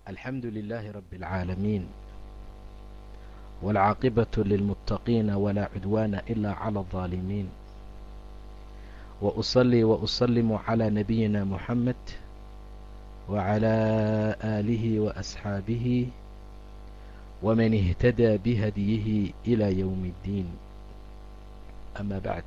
الحمد لله رب العالمين والعاقبة للمتقين ولا عدوان إلا على الظالمين وأصلي وأسلم على نبينا محمد وعلى آله وأصحابه ومن اهتدى بهديه إلى يوم الدين أما بعد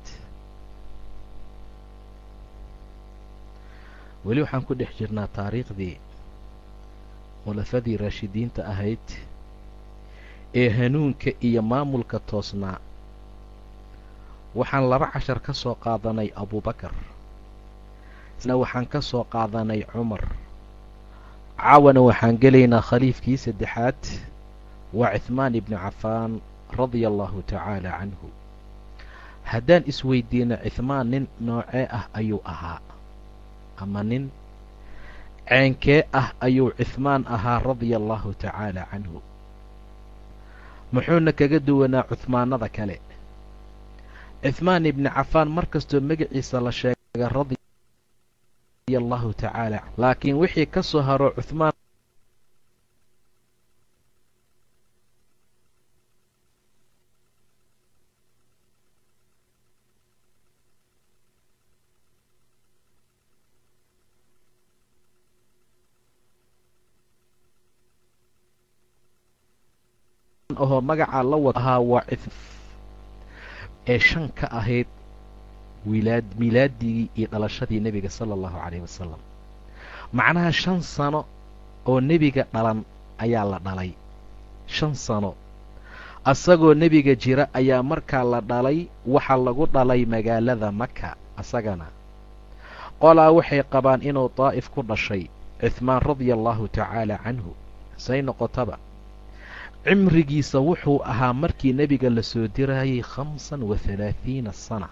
weli waxaan ku dhex jirnaa taariikhdii khulafadii raashidiinta ahayd ee hanuunka iyo maamulka toosnaa waxaan laba cashar ka soo qaadanay abubakar isna waxaan ka soo qaadanay cumar caawana waxaan gelaynaa khaliifkii saddexaad waa cihmaan ibnu cafaan radia allahu tacaala canhu haddaan isweydiino cihmaan nin noocee ah ayuu ahaa ama nin ceenkee ah ayuu cihmaan ahaa radia allahu tacaala canhu muxuuna kaga duwanaa cuhmaanada kale cihmaan ibni cafaan mar kastoo magaciisa la sheega radia allahu tacaala laakiin wixii ka soo haro cuhmaan ahoo magacaa la wad ahaa waa ee shan ka ahayd wilaad milaadigii iyo dhalashadii nebiga sala allahu calayhi wasalam macnaha shan sano oo nebiga dhalan ayaa la dhalay shan sano asagoo nebiga jira ayaa markaa la dhalay waxaa lagu dhalay magaalada maka asagana qolaa waxay qabaan inuu daa'if ku dhashay cihmaan radia allahu tacaala canhu say noqotaba cimrigiisa wuxuu ahaa markii nebiga la soo dirayay khamsan wa halaahiina sana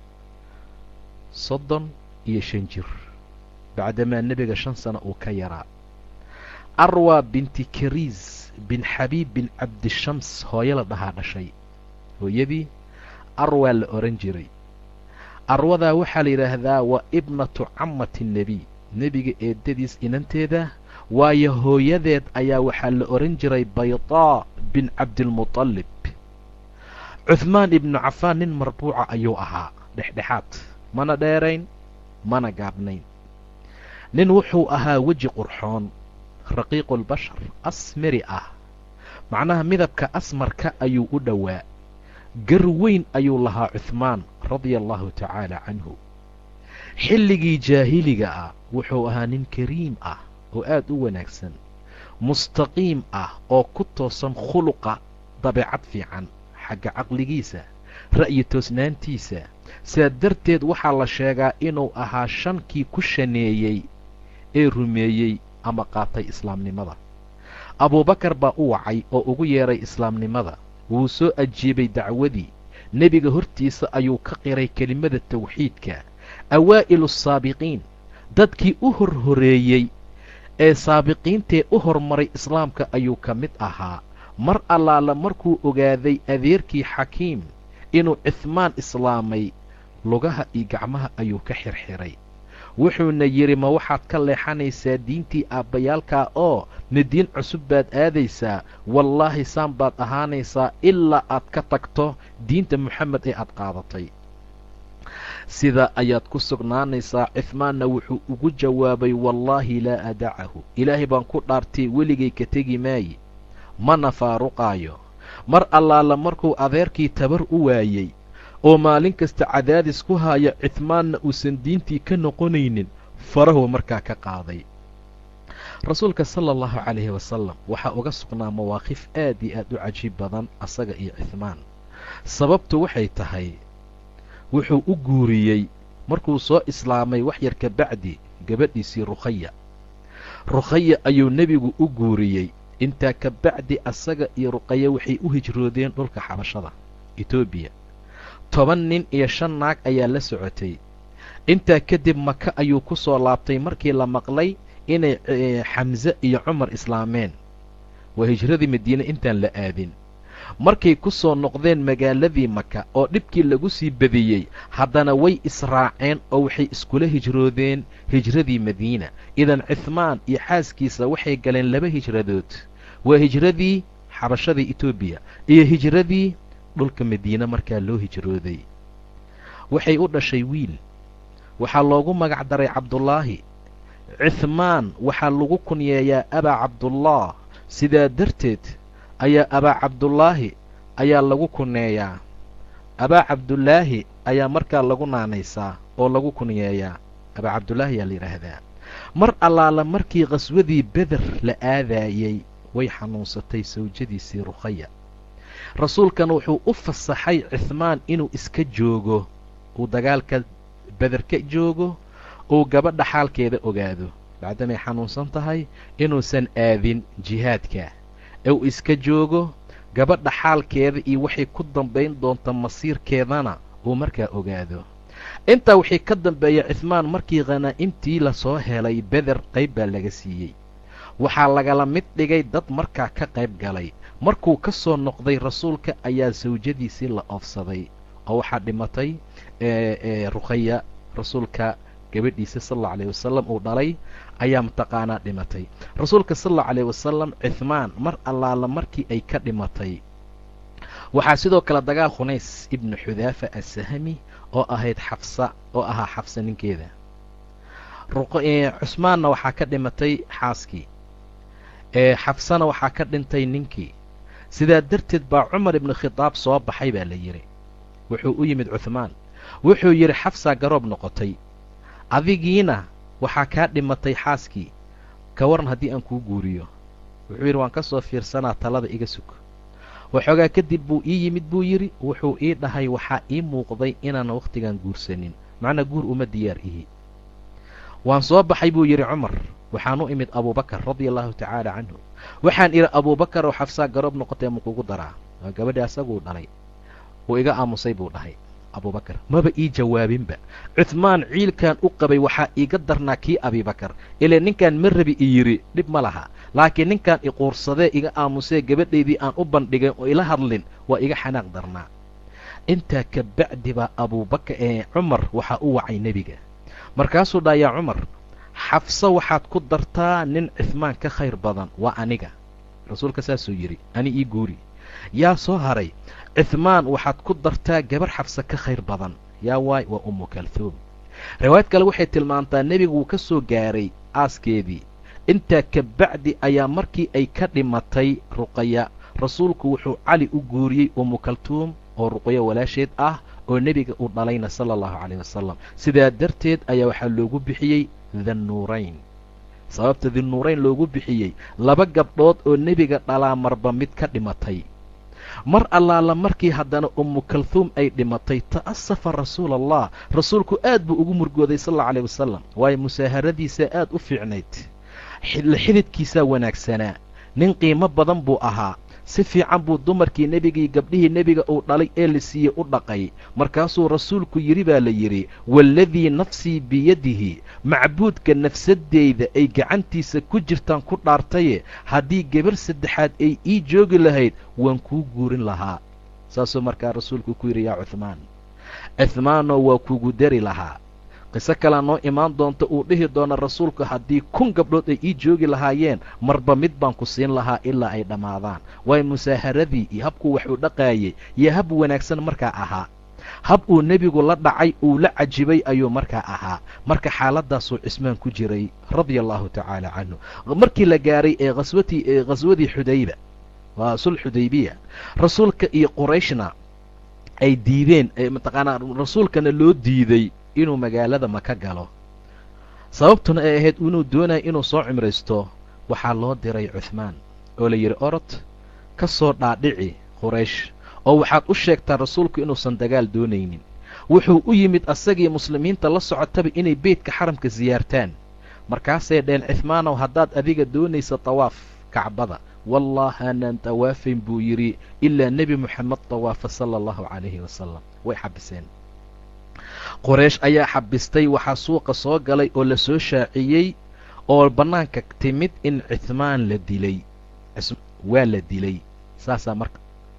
soddon iyo shan jir bacdamaa nebiga shan sano uu ka yaraa arwa binti kariis bin xabiib bin cabdishams hooyo la dhahaa dhashay hooyadii arwaa la odhan jiray arwadaa waxaa la yidhaahdaa waa ibnatu camati nebiy nebiga eedadiis inanteeda waayo hooyadeed ayaa waxaa la odhan jiray baydaa bin cabdilmutalib cuhmaan ibnu cafaan nin marbuuca ayuu ahaa dhexdhexaad mana dheerayn mana gaabnayn nin wuxuu ahaa weji qurxoon raqiiqulbashar asmari ah macnaha midabka asmarka ayuu u dhowaa gar weyn ayuu lahaa cuhmaan radia allahu tacaala canhu xilligii jaahiliga ah wuxuu ahaa nin kariim ah oo aad u wanaagsan mustaqiim ah oo ku toosan khuluqa dabeecad fiican xagga caqligiisa ra'yi toosnaantiisa sidaa darteed waxaa la sheegaa inuu ahaa shankii ku shaneeyey ee rumeeyey ama qaatay islaamnimada abuubakar baa u wacay oo ugu yeedhay islaamnimada wuu soo ajiibay dacwadii nebiga hortiisa ayuu ka qiray kelimada tawxiidka awaa'ilu asaabiqiin dadkii u hor horeeyey ee saabiqiintee u hormaray islaamka ayuu ka mid ahaa mar allaala markuu ogaaday adeerkii xakiim inuu cihmaan islaamay lugaha iyo gacmaha ayuu ka xirxiray wuxuuna yidhi ma waxaad ka leexanaysaa diintii aabbayaalkaa oo ma diin cusub baad aadaysaa wallaahi saan baad ahaanaysaa ilaa aad ka tagto diinta moxamed ee aad qaadatay sidaa ayaad ku sugnaanaysaa cihmaanna wuxuu ugu jawaabay wallaahi laa adacahu ilaahay baan ku dhaartay weligay ka tegi maaye mana faaruqaayo mar allaala markuu adeerkii tabar u waayey oo maalin kasta cadaadis ku haya cihmaanna uusan diintii ka noqonaynin farahuu markaa ka qaaday rasuulka sala allahu calayhi wasalam waxaa uga sugnaa mawaaqif aad iyo aad u cajiib badan asaga iyo cihmaan sababtu waxay tahay wuxuu u guuriyey markuu soo islaamay wax yar ka bacdi gabadhiisii rukhaya rukhaya ayuu nebigu u guuriyey intaa ka bacdi asaga iyo ruqaya waxay u hijroodeen dhulka xabashada etoobiya toban nin iyo shan naag ayaa la socotay intaa kadib maka ayuu ku soo laabtay markii la maqlay inay xamse iyo cumar islaameen waa hijradii madiine intaan la aadin markay ku soo noqdeen magaaladii maka oo dhibkii lagu sii badiyey haddana way israaceen oo waxay iskula hijroodeen hijradii madiina idan cihmaan iyo xaaskiisa waxay galeen laba hijradood waa hijradii xabashadii etoobiya iyo hijradii dhulka madiine markaa loo hijrooday waxay u dhashay wiil waxaa loogu magac daray cabdullaahi cihmaan waxaa lagu kunyeeyaa abaa cabdullah sidaa darteed ayaa abaa cabdullaahi ayaa lagu kunyeeyaa abaa cabdullaahi ayaa markaa lagu naanaysaa oo lagu kunyeeyaa abaa cabdullaahi ayaa la yidhaahdaa mar allaala markii qhaswadii beder la aadaayey way xanuunsatay sawjadiisii rukhaya rasuulkan wuxuu u fasaxay cihmaan inuu iska joogo uu dagaalka beder ka joogo uu gabadha xaalkeeda ogaado bacdamay xanuunsan tahay inuusan aadin jihaadka ee uu iska joogo gabadha xaalkeeda iyo waxay ku dambayn doonta masiirkeedana uu markaa ogaado intaa wixii ka dambeeya cihmaan markii khanaa'imtii lasoo helay beder qayb baa laga siiyey waxaa lagala mid dhigay dad markaa ka qayb galay markuu ka soo noqday rasuulka ayaa sawjadiisii la oofsaday oo waxaa dhimatay rukhaya rasuulka gabadhiisa sal allau alayh wasalam uu dhalay ayaa mataqaanaa dhimatay rasuulka sal allau alayh wasalam cihmaan mar allaala markii ay ka dhimatay waxaa sidoo kale dagaal khunays ibnu xudaafa assahami oo ahayd xafsa oo ahaa xafsa ninkeeda cusmaanna waxaa ka dhimatay xaaskii xafsana waxaa ka dhintay ninkii sidaa darteed baa cumar ibnu khitaab soo baxay baa la yidhi wuxuu u yimid cuhmaan wuxuu yidhi xafsaa garoob noqotay adigiina waxaa kaa dhimatay xaaskii ka waran haddii aan kuu guuriyo wuxuu yidhi waan ka soo fiirsanaa talada iga sug waxoogaa kadib buu ii yimid buu yidhi wuxuu ii dhahay waxaa ii muuqday inaanan wakhtigan guursanin macnaa guur uma diyaar ihi waan soo baxay buu yidhi cumar waxaan u imid abuubakar radia allahu tacaala canhu waxaan idhi abuubakar oo xafsaa garoob noqotay ma kugu daraa waa gabadhii asaguu dhalay wuu iga aamusay buu dhahay abuubakar maba ii jawaabinba cuhmaan ciilkan u qabay waxaa iiga darnaa kii abiibakar ilee ninkan ma rabi i yidhi dhib ma laha laakiin ninkan iquursadee iga aamusee gabadhaydii aan u bandhigay oo ila hadlin waa iga xanaaq darnaa intaa ka bacdi baa abuubakar ee cumar waxaa u wacay nebiga markaasuu dhaa yaa cumar xafso waxaad ku dartaa nin cihmaan ka khayr badan waa aniga rasuulka saasuu yidhi ani ii guuri yaa soo haray cihmaan waxaad ku dartaa gabar xafse ka khayr badan yaa waay waa ummu kalhuum riwaayad kale waxay tilmaantaa nebigu wuu ka soo gaaray aaskeedii intaa ka bacdi ayaa markii ay ka dhimatay ruqaya rasuulku wuxuu cali u guuriyey ummu kaltuum oo ruqyo walaasheed ah oo nebiga uu dhalayna sala allahu calayh wasalam sidaa darteed ayaa waxaa loogu bixiyey thannuurayn sababta dinnuurayn loogu bixiyey laba gabdhood oo nebiga dhalaa marba mid ka dhimatay mar allaala markii haddana ummu kalhuum ay dhimatay ta'asafa rasuula allah rasuulku aad buu ugu murgooday sal allau alayh wasalam waayo musaaharadiisaa aad u fiicnayd xididkiisaa wanaagsanaa nin qiimo badan buu ahaa si fiican buu dumarkii nebigii gabdhihii nebiga uu dhalay ee la siiyey u dhaqay markaasuu rasuulku yidhi baa la yidhi waaladii nafsii biyadihi macbuudka nafsadeyda ay gacantiisa ku jirtaan ku dhaartaye haddii gabar saddexaad ay ii joogi lahayd waan kuu guurin lahaa saasuu markaa rasuulku ku yidhi yaa cuhmaan cuhmaanoo waa kugu dari lahaa qiso kalea noo imaan doonta uu dhihi doona rasuulku haddii kun gabdhood ay ii joogi lahaayeen marba mid baan ku siin lahaa ilaa ay dhammaadaan waayo musaaharadii iyo habkuu wax u dhaqaayey iyo hab wanaagsan markaa ahaa hab uu nebigu la dhacay uu la cajibay ayuu markaa ahaa marka xaaladdaasuu cismaan ku jiray radia allahu tacaala canhu markii la gaaray ee aswatii ee khaswadii xudayba waa sul xudaybiya rasuulka iyo qurayshna ay diideen mataqaanaa rasuulkana loo diiday inuu magaalada maka galo sababtuna ay ahayd inuu doonayo inuu soo cimraysto waxaa loo diray cuhmaan oo la yidhi orod ka soo dhaadhici quraysh oo waxaad u sheegtaa rasuulku inuusan dagaal doonaynin wuxuu u yimid asagii muslimiinta la socotaba inay beydka xaramka siyaartaan markaasay dheen cihmaanow haddaad adiga doonaysa tawaaf kacbada wallah aanaan tawaafayn buu yidhi ilaa nebi moxamed tawaafa sala allahu calayhi wasalam way xabiseen qoraysh ayaa xabistay waxaa suuqa soo galay oo la soo shaaciyey oo bannaanka timid in cihmaan la dilay waa la dilay saasaa marka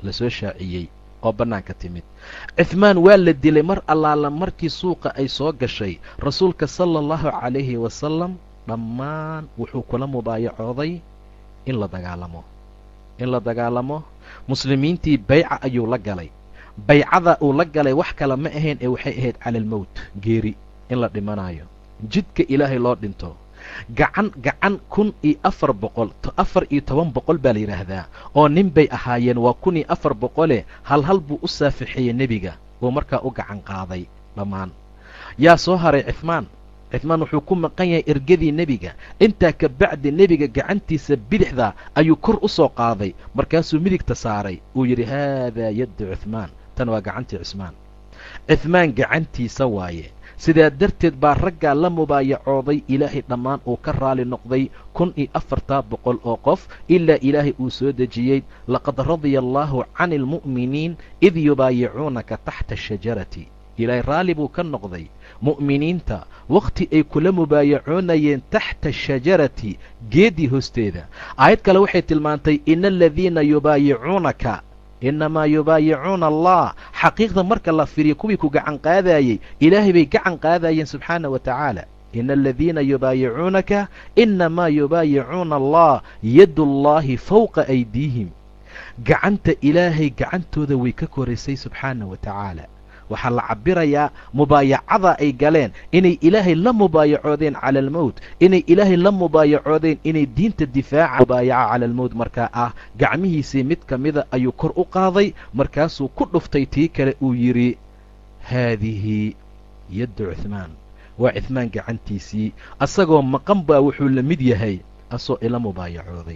lasoo shaaciyey oo bannaanka timid cuhmaan waa la dilay mar allaala markii suuqa ay soo gashay rasuulka sala allahu calayhi wasalam dhammaan wuxuu kula mubaayacooday in la dagaalamo in la dagaalamo muslimiintii bayca ayuu la galay baycada uu la galay wax kale ma ahayn ee waxay ahayd cala almowt geeri in la dhimanaayo jidka ilaahay loo dhinto gacan gacan kun iyo afar boqol afar iyo toban boqol baa la yidhaahdaa oo nin bay ahaayeen waa kun iyo afar boqole hal hal buu u saafixeeyey nebiga uu markaa u gacan qaaday dhammaan yaa soo haray cifmaan cifmaan wuxuu ku maqan yahay ergadii nebiga intaa ka bacdi nebiga gacantiisa bidixda ayuu kor u soo qaaday markaasuu midigta saaray uu yidhi haadaa yaddu cuhmaan tan waa gacantii cusmaan cuhmaan gacantiisa waaye sidaa darteed baa raggaa la mubaayacooday ilaahay dhammaan uu ka raali noqday kun iyo afartaa boqol oo qof ilaa ilaahay uu soo dejiyey laqad radiya allaahu cani almu'miniin id yubaayicuunaka taxta ashajarati ilaahay raalli buu ka noqday mu'miniinta wakhti ay kula mubaayacoonayeen taxta ashajarati geeddii hoosteeda aayad kale waxay tilmaantay ina aladiina yubaayicuunaka innamaa yubaayicuuna allah xaqiiqda marka la firiyo kuwii ku gacan qaadayey ilaahay bay gacan qaadayeen subxaana wa tacaala ina aladiina yubaayicuunaka innamaa yubaayicuuna allah yadullaahi fowqa aydiihim gacanta ilaahay gacantooda way ka koraysay subxaana wa tacaala waxaa la cabirayaa mubaayacada ay galeen inay ilaahay la mubaayacoodeen cala almowt inay ilaahay la mubaayacoodeen inay diinta difaaca mubaayaca cala almowt markaa ah gacmihiisii mid ka mida ayuu kor u qaaday markaasuu ku dhuftay tii kale uu yidhi haadihi yaddu cuhmaan waa cuhmaan gacantiisii asagoo maqan baa wuxuu la mid yahay asoo ila mubaayacooday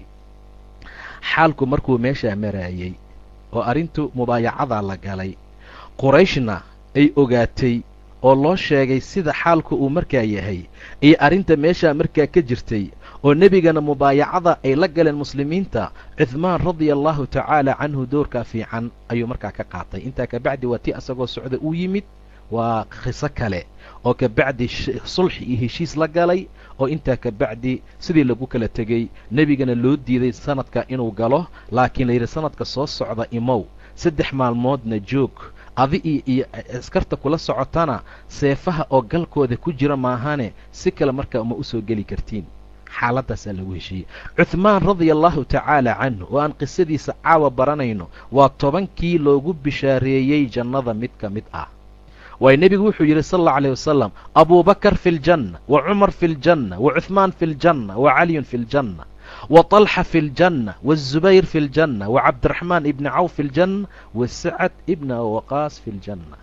xaalku markuu meeshaa maraayey oo arrintu mubaayacadaa la galay qurayshna ay ogaatay oo loo sheegay sida xaalku uu markaa yahay iyo arrinta meeshaa markaa ka jirtay oo nebigana mubaayacada ay la galeen muslimiinta cuhmaan radia allahu tacaala canhu doorkaa fiican ayuu markaa ka qaatay intaa kabacdi waa tii asagoo socda uu yimid waa khiso kale oo kabacdi sulxi iyo heshiis la galay oo intaa kabacdi sidii lagu kala tegey nebigana loo diiday sanadka inuu galo laakiin layidhi sanadka soo socda imow saddex maalmoodna joog adi iyo iyo askarta kula socotana seefaha oo galkooda ku jira maahane si kale markaa uma usoo geli kartiin xaaladaasaa lagu heshiiyey cuhmaan radia allahu tacaala canhu oo aan qisadiisa caawa baranayno waa tobankii loogu bishaareeyey jannada mid ka mid ah waayo nebigu wuxuu yidhi sal allau alيh wasalam abubakar fi ljanna wa cumar fi ljanna wa cuhmaan fi ljanna wa caliyun fi ljanna wa طalxa fi ljanna waالzubayr fi ljanna wa cabdiraxmaan ibni cawf fi ljanna wa sacad ibna waqaas fi ljanna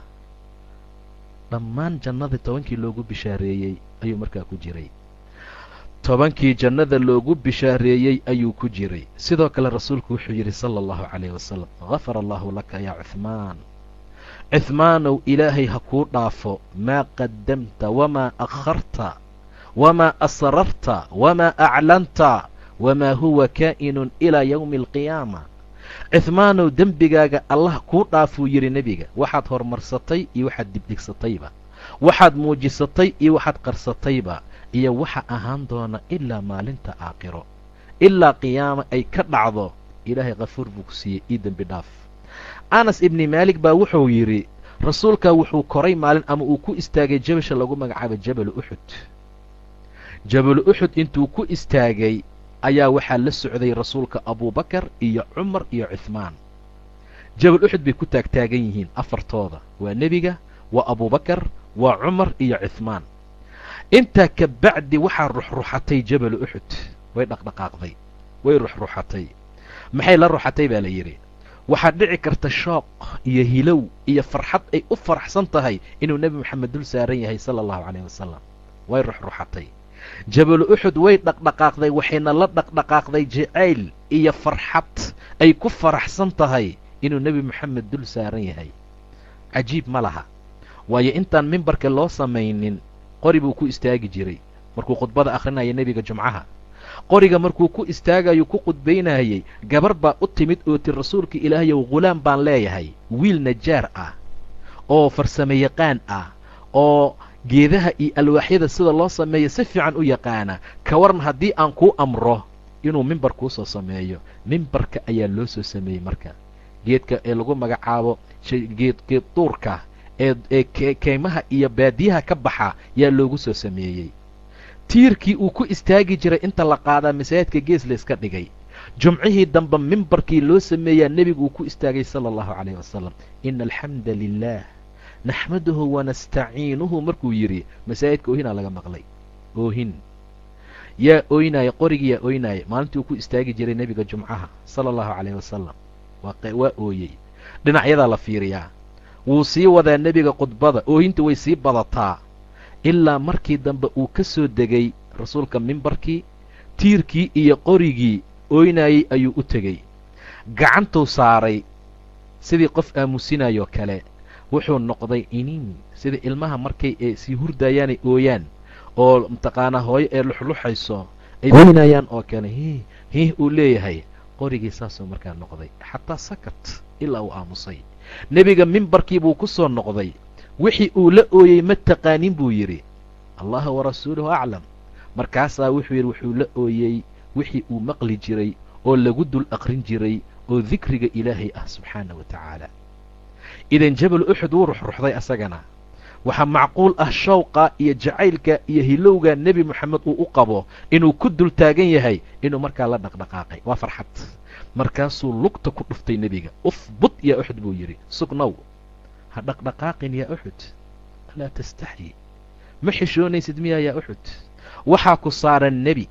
dhammaan jannadii tobankii loogu bishaareeyey ayuu markaa ku jiray tobankii jannada loogu bishaareeyey ayuu ku jiray sidoo kale rasuulku wuxuu yidhi sala allahu calayh wasalam gafara allahu laka yaa cuhmaan cuhmaanow ilaahay ha kuu dhaafo maa qadamta wamaa akharta wamaa asrarta wamaa aclanta wamaa huwa kaa'inun ilaa yowmi alqiyaama cuhmaanow dembigaaga allah kuu dhaafuu yidhi nebiga waxaad horumarsatay iyo waxaad dibdhigsatayba waxaad muujisatay iyo waxaad qarsatayba iyo waxa ahaan doona ilaa maalinta aakhiro ilaa qiyaama ay ka dhacdo ilaahay khafuur buu ku siiyey io dembi dhaaf anas ibni maalik baa wuxuu yidhi rasuulkaa wuxuu koray maalin ama uu ku istaagay jabasha lagu magacaabo jabalu uxud jabalu uxud intuu ku istaagay ayaa waxaa la socday rasuulka abubakar iyo cumar iyo cuhmaan jabal uxud bay ku taagtaagan yihiin afartooda waa nebiga waa abubakar waa cumar iyo cuhmaan intaa ka bacdi waxaa ruxruxatay jabalu uxud way dhaqdhaqaaqday way ruxruxatay maxay la ruxatay baa la yidhi waxaad dhici karta shooq iyo hilow iyo farxad ay u faraxsan tahay inuu nebi moxamed dul saaran yahay sala allahu calayh wasalam way ruxruxatay jabalu uxud way dhaqdhaqaaqday waxayna la dhaqdhaqaaqday jacayl iyo farxad ay ku faraxsan tahay inuu nebi moxamed dul saaran yahay cajiib ma laha waayo intaan mimbarka loo samaynin qori buu ku istaagi jiray markuu khudbada akhrinaya nebiga jumcaha qoriga markuu ku istaagayo ku khudbaynayay gabar baa u timid oo ti rasuulka ilaahayow ghulaam baan leeyahay wiil najaar ah oo farsamo yaqaan ah oo geedaha iyo alwaaxyada sida loo sameeyo si fiican u yaqaana ka waran haddii aan kuu amro inuu mimbar kuu soo sameeyo mimbarka ayaa loo soo sameeyey marka geedka ee lagu magacaabo geed geed duurka ee ee keymaha iyo baadiyaha ka baxa yaa loogu soo sameeyey tiirkii uu ku istaagi jiray inta la qaadaa masaajidka gees la iska dhigay jumcihii dambe mimbarkii loo sameeyaa nebigu uu ku istaagay sala allahu calayh wasalam ina alxamda lilah naxmaduhu wanastaciinuhu markuu yidhi masaajidka oohinaa laga maqlay oohin yaa ooynaya qorigii yaa ooynaya maalintii uu ku istaagi jiray nebiga jumcaha sala allahu calayh wasalam waa ooyey dhinacyadaa la fiiriyaa wuu sii wadaa nebiga khudbada oohinta way sii badataa ilaa markii dambe uu ka soo degay rasuulka mimbarkii tiirkii iyo qorigii ooynayey ayuu u tegey gacantuu saaray sidii qof aamusinayoo kale wuxuu noqday iniin sida ilmaha markay ee sii hurdayaanay ooyaan oo mataqaanaa hooyo ee luxluxayso ay ooynayaan oo kale hih hih uu leeyahay qorigii saasuu markaa noqday xataa sakat ilaa uu aamusay nebiga mimbarkii buu ku soo noqday wixii uu la ooyey ma taqaanin buu yidhi allaha warasuuluhu aclam markaasaa wuxuu yidhi wuxuu la ooyey wixii uu maqli jiray oo lagu dul aqrin jiray oo dikriga ilaahay ah subxaana wa tacaala idan jabal uxud wuu ruxruxday asagana waxaa macquul ah shawqa iyo jacaylka iyo hilowga nebi moxamed uu u qabo inuu ku dul taagan yahay inuu markaa la dhaqdhaqaaqay waa farxad markaasuu lugta ku dhuftay nebiga ufbut yaa uxud buu yidhi sugnow ha dhaqdhaqaaqin yaa uxud laa tastaxyi ma xishoonaysid miyaa yaa uxud waxaa ku saaran nebi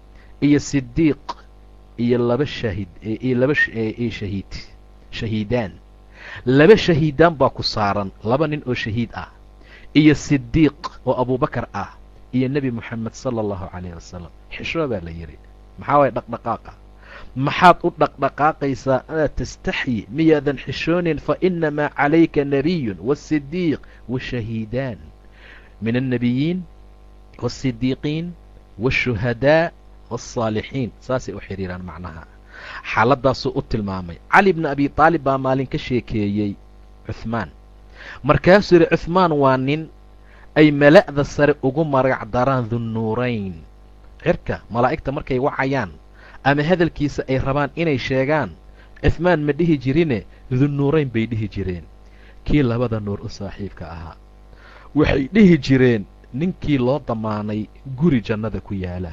iyo sidiiq iyo laba shaahid iyo laba shahiid shahiidaan laba shahiidaan baa ku saaran laba nin oo shahiid ah iyo sidiiq oo abubakar ah iyo nebi moxamed sala allahu calayh wasalam xishoo baa la yidhi maxaa waaya dhaqdhaqaaqa maxaad u dhaqdhaqaaqaysaa anaad tastaxyi miyaadan xishoonin fa inamaa calayka nebiyun waasidiiq washahiidaan min annebiyiin waasidiiqiin waashuhadaa waالصaalixiin saasay u xidhiiraan macnaha xaaladaasuu u tilmaamay cali bni abi taalib baa maalin ka sheekeeyey cuhmaan markaasuu yidhi cuhmaan waa nin ay mala'da sare ugu magac daraan dunnuurayn cirka malaa'igta markay wacayaan ama hadalkiisa ay rabaan inay sheegaan cuhmaan ma dhihi jirine dunnuurayn bay dhihi jireen kii labada nuur u saaxiibka ahaa waxay dhihi jireen ninkii loo damaanay guri jannada ku yaala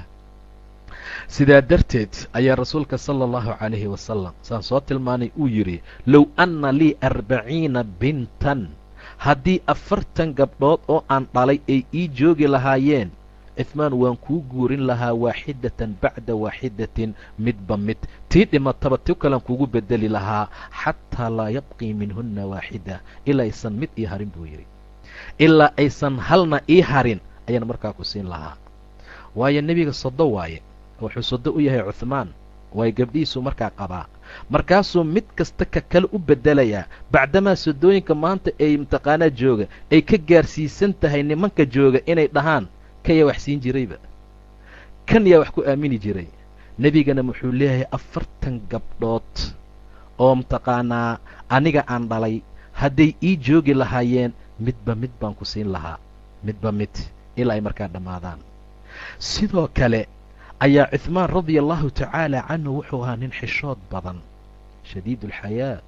sidaa darteed ayaa rasuulka sala allahu calayhi wasalam saan soo tilmaanay uu yidhi low anna lii arbaciina bintan haddii afartan gabdhood oo aan dhalay ay ii joogi lahaayeen cifmaan waan kuu guurin lahaa waaxidatan bacda waaxidatin midba mid tii dhimataba ti kalan kugu bedeli lahaa xataa laa yabqii minhunna waaxida ilaa aysan mid ii harin buu yidhi ilaa aysan halna ii harin ayaan markaa ku siin lahaa waayo nebiga sodo waaye wuxuu sodo u yahay cuhmaan waayo gabdhihiisuu markaa qabaa markaasuu mid kasta ka kale u beddelayaa bacdamaa sodooyinka maanta ay mataqaanaa jooga ay ka gaarsiisan tahay nimanka jooga inay dhahaan kan yaa wax siin jirayba kan yaa wax ku aamini jiray nebigana wuxuu leeyahay afartan gabdhood oo mataqaanaa aniga aan dhalay hadday ii joogi lahaayeen midba mid baan ku siin lahaa midba mid ilaa ay markaa dhammaadaan sidoo kale ayaa cuhmaan radia allahu tacaala canhu wuxuu ahaa nin xishood badan shadiid alxayaa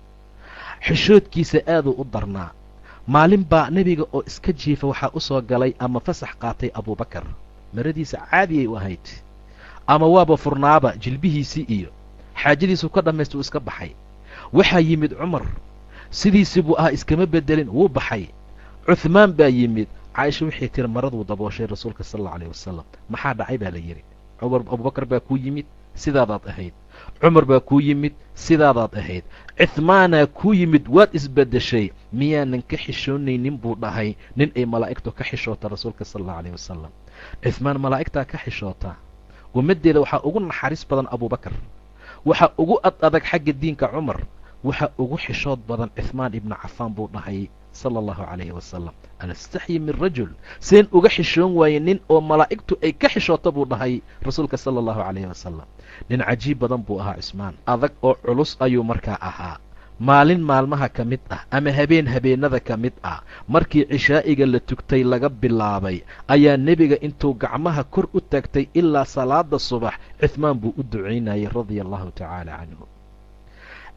xishoodkiisa aaduu u darnaa maalin baa nebiga oo iska jiifa waxaa u soo galay ama fasax qaatay abuubakar maradiisa caadiyay u ahayd ama waaba furnaaba jilbihiisii iyo xaajadiisuu ka dhammaysta uu iska baxay waxaa yimid cumar sidiisii buu ahaa iskama beddelin wuu baxay cuhmaan baa yimid caaisha waxay tiri maraduu dabooshay rasuulka sal allau alayh wasalam maxaa dhacay baa la yidhi cumar abubakar baa kuu yimid sidaadaad ahayd cumar baa kuu yimid sidaadaad ahayd cihmaanaa kuu yimid waad isbeddeshay miyaanan ka xishoonaynin buu dhahay nin ay malaa'igtu ka xishoota rasuulka sala allau alayh wasalam cihmaan malaa'igtaa ka xishoota ummaddeeda waxaa ugu naxariis badan abuubakar waxaa ugu ad adag xagga diinka cumar waxaa ugu xishood badan cihmaan ibnu cafaan buu dhahay sala allahu calayhi wasalam anastaxyi min rajul seen uga xishoon waaye nin oo malaa'igtu ay ka xishoota buu dhahay rasuulka sala allahu calayhi wasalam nin cajiib badan buu ahaa cismaan adag oo culus ayuu markaa ahaa maalin maalmaha ka mid ah ama habeen habeennada ka mid ah markii cishaa'iga la tugtay laga bilaabay ayaa nebiga intuu gacmaha kor u taagtay ilaa salaada subax cihmaan buu u ducaynayay radia allahu tacaala canhu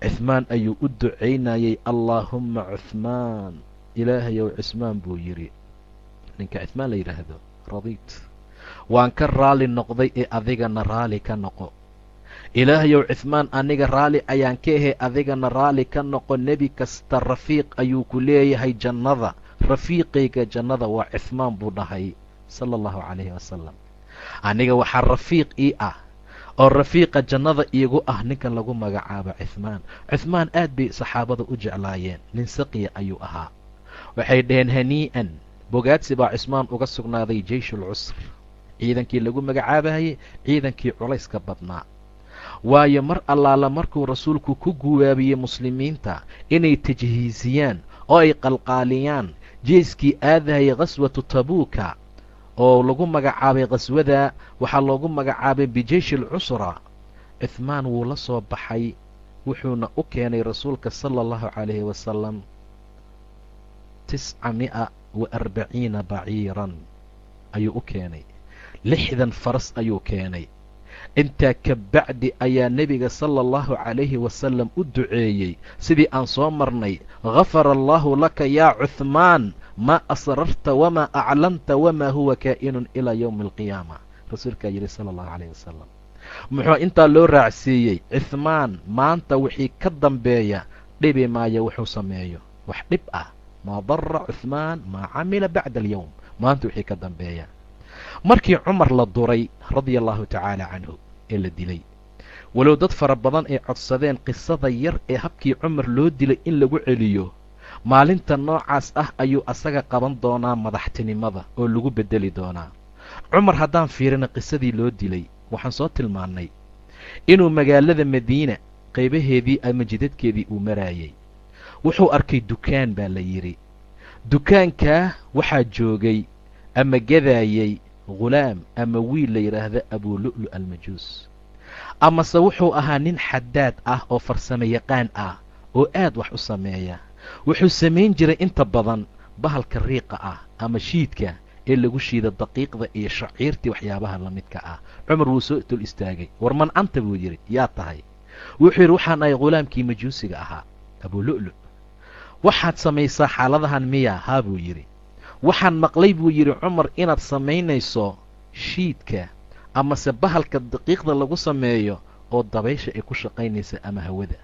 cuhmaan ayuu u ducaynayay allaahumma cuhmaan ilaahayow cusmaan buu yidhi ninka cuhmaan la yidhaahdo radiit waan ka raali noqday ee adigana raali ka noqo ilaahayow cuhmaan aniga raali ayaan ka ahay adigana raali ka noqo nebi kasta rafiiq ayuu ku leeyahay jannada rafiiqayga jannada waa cuhmaan buu dhahay sala allahu calayhi wasalam aniga waxaa rafiiq ii ah oo rafiiqa jannada iigu ah ninkan lagu magacaabo cuhmaan cuhmaan aad bay saxaabada u jeclaayeen nin saqiya ayuu ahaa waxay dhaheen hanii'an bogaadsi baa cusmaan uga sugnaaday jeyshul cusr ciidankii lagu magacaabayey ciidankii culayska badnaa waayo mar allaala markuu rasuulku ku guwaabiyey muslimiinta inay tajhiisiyaan oo ay qalqaaliyaan jeeskii aadahayay khaswatu tabuuka oo lagu magacaabay khaswada waxaa loogu magacaabay bijeyshi alcusra cuhmaan wuu la soo baxay wuxuuna u keenay rasuulka sala allahu calayhi wasalam tisca mi'a wa arbaciina baciiran ayuu u keenay lixdan faras ayuu keenay intaa ka bacdi ayaa nebiga sala allahu calayhi wasalam u duceeyey sidii aan soo marnay gafara allaahu laka yaa cuhmaan maa asrarta wamaa aclanta wamaa huwa kaa'inun ilaa yowmi alqiyaama rasuulkaa yidhi sala allahu calayh wasalam muxuu intaa loo raacsiiyey cuhmaan maanta wixii ka dambeeya dhibi maayo wuxuu sameeyo wax dhib ah maa dara cuhmaan maa camila bacda alyowm maanta wixii ka dambeeya markii cumar la duray radia allahu tacaala canhu ee la dilay walow dad fara badan ay codsadeen qisada yar ee habkii cumar loo dilay in lagu celiyo maalinta noocaas ah ayuu asaga qaban doonaa madaxtinimada oo lagu beddeli doonaa cumar haddaan fiirina qisadii loo dilay waxaan soo tilmaannay inuu magaalada madiina qaybaheedii ama jidadkeedii uu maraayey wuxuu arkay dukaan baa la yidhi dukaankaa waxaa joogay ama gadaayey ghulaam ama wiil la yidhaahda abulu'lu almajuus amase wuxuu ahaa nin xadaad ah oo farsamo yaqaan ah oo aad wax u sameeya wuxuu samayn jiray inta badan bahalka riiqa ah ama shiidka ee lagu shiida daqiiqda iyo shaciirtii waxyaabaha la midka ah cumar wuu soo dul istaagay war man anta buu yidhi yaa tahay wuxuu yidhi waxaan ahay ghulaamkii majuusiga ahaa abulu'lu waxaad samaysaa xaaladahan miya haa buu yidhi waxaan maqlay buu yidhi cumar inaad samaynayso shiidka amase bahalka daqiiqda lagu sameeyo oo dabaysha ay ku shaqaynaysa ama hawada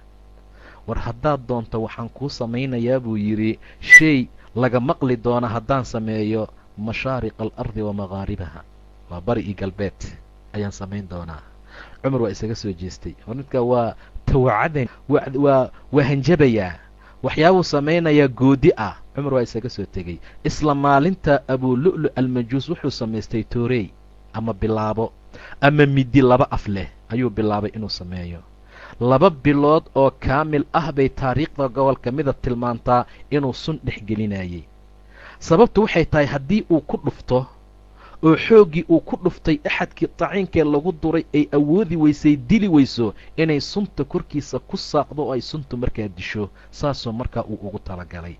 war haddaad doonto waxaan kuu samaynayaa buu yidhi shay laga maqli doona haddaan sameeyo mashaariqa alardi wa maqaaribaha waa bari iyo galbeed ayaan samayn doonaa cumar waa isaga soo jeestay hor midkaa waa tawacadan waa waa hanjabayaa waxyaabuu samaynayaa goodi ah cumar waa isaga soo tegey isla maalinta abulu'lu almajuus wuxuu samaystay toorey ama bilaabo ama midi laba af leh ayuu bilaabay inuu sameeyo laba bilood oo kaamil ah bay taariikhda gobolka mida tilmaantaa inuu sun dhex gelinayay sababtu waxay tahay haddii uu ku dhufto oo xooggii uu ku dhuftay axadkii taciinkee lagu duray ay awoodi weysay dili weyso inay sunta korkiisa ku saaqdo oo ay suntu markaa disho saasoo markaa uu ugu talagalay